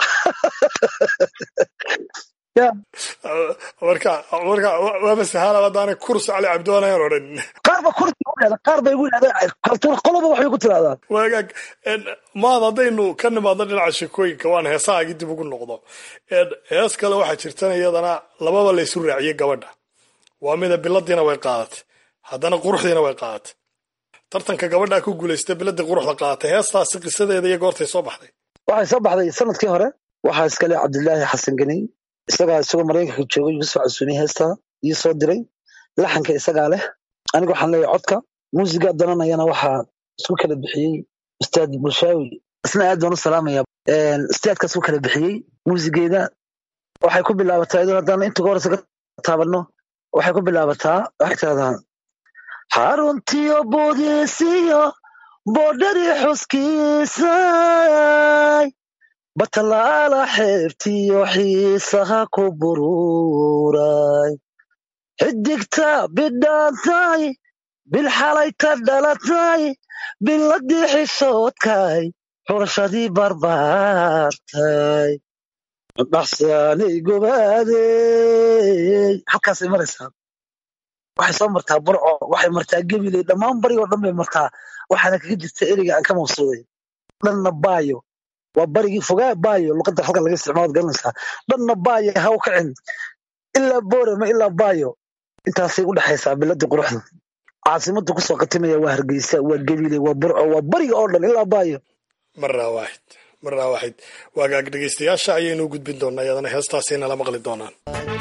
marka marka waaba sahala haddaanay kurs cali cabdoonayan odhan qaar ba kursi u dhahda qaar bay igu yidhahda kaltuun qoloba waxbay ku tiraahdaa waagaag maad haddaynu ka nimaadno dhinaca sheekooyinka waan heesahaagii dib ugu noqdo hees kale waxaa jirtan iyadana lababa laysu raaciyey gabadha waa mida biladiina way qaadatay haddana quruxdiina way qaadatay tartanka gabadhaa ku guulaystay biladii quruxda qaadatay heestaasi qisadeeda iyo goortay soo baxday waxay soo baxday sanadkii hore waxaa iskale cabdilaahi xasan geni isagaa isagoo maraykanka joogay igu soo casuumiyey heestaa ii soo diray laxanka isagaa leh aniga waxaan leeyahay codka muusiga dananayana waxaa isku kala bixiyey ustaad bulshaawi isna aad baan u salaamaya ustaadkaas u kala bixiyey muusigeeda waxay ku bilaabataa iyadoo haddaan inta ka horeysa ka taabanno waxay ku bilaabataa waxay tiraahdaa xaruntiyo boodiisiyo boodhadii xuskiisay batalaala xeebtiyo xiisaha ku bururay xidigta bidhaantay bilxalayta dhalatay biladii xishoodkay xurashadii barbaartay dhaxsaanay gobaadey halkaasay maraysaa waxay soo martaa burco waxay martaa gebiley dhammaan barigo dhan bay martaa waxaana kaga jirta ereyga aan ka maqsuuday dhanna baayo waa barigii fogaa baayo luqadda halkan laga isticmaalo garanaysaa dhanna baayo ha u kacin ilaa boorama ilaa baayo intaasay u dhexaysaa biladii quruxda caasimadu kusoo qatimaya waa hargeysa waa gebile waa burco waa bariga oo dhan ilaa baayo marnaa waaxid marnaa waaxid waagaag dhegaystayaasha ayaynu u gudbin doonaa iyadana heestaasay nala maqli doonaan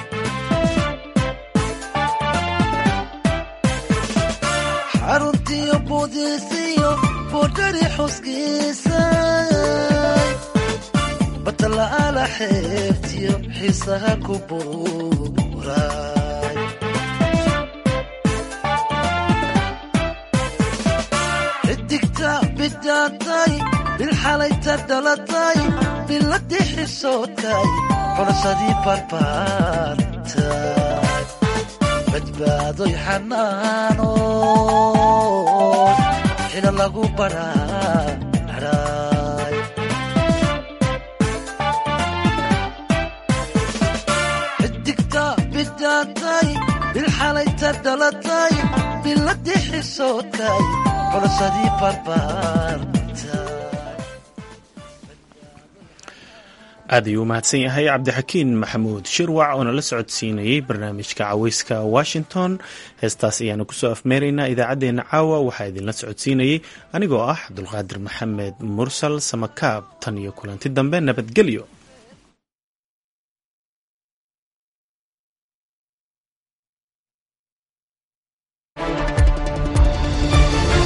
xaruntiyo boodiisiyo boodhari xuskiisa batala'aala xeebtiyo xiisaha ku buuray xidigta bidhaantay bilxalayta dhalatay biladii xishoodkay xulashadii barbaartay badbaadoy xanaanood xila lagu baraaray xidigta bidhaantay bilxalayta dhalatay biladii xishoodkay xulashadii barbaartay aad ayuu u mahadsan yahay cabdixakiin maxamuud shirwac oo nala socodsiinayey barnaamijka caweyska washington heestaas ayaanu kusoo afmeeraynaa idaacaddeenna caawa waxaa idinla socodsiinayey anigoo ah cabdulqaadir maxamed mursal samakaab tan iyo kulanti dambe nabadgelyo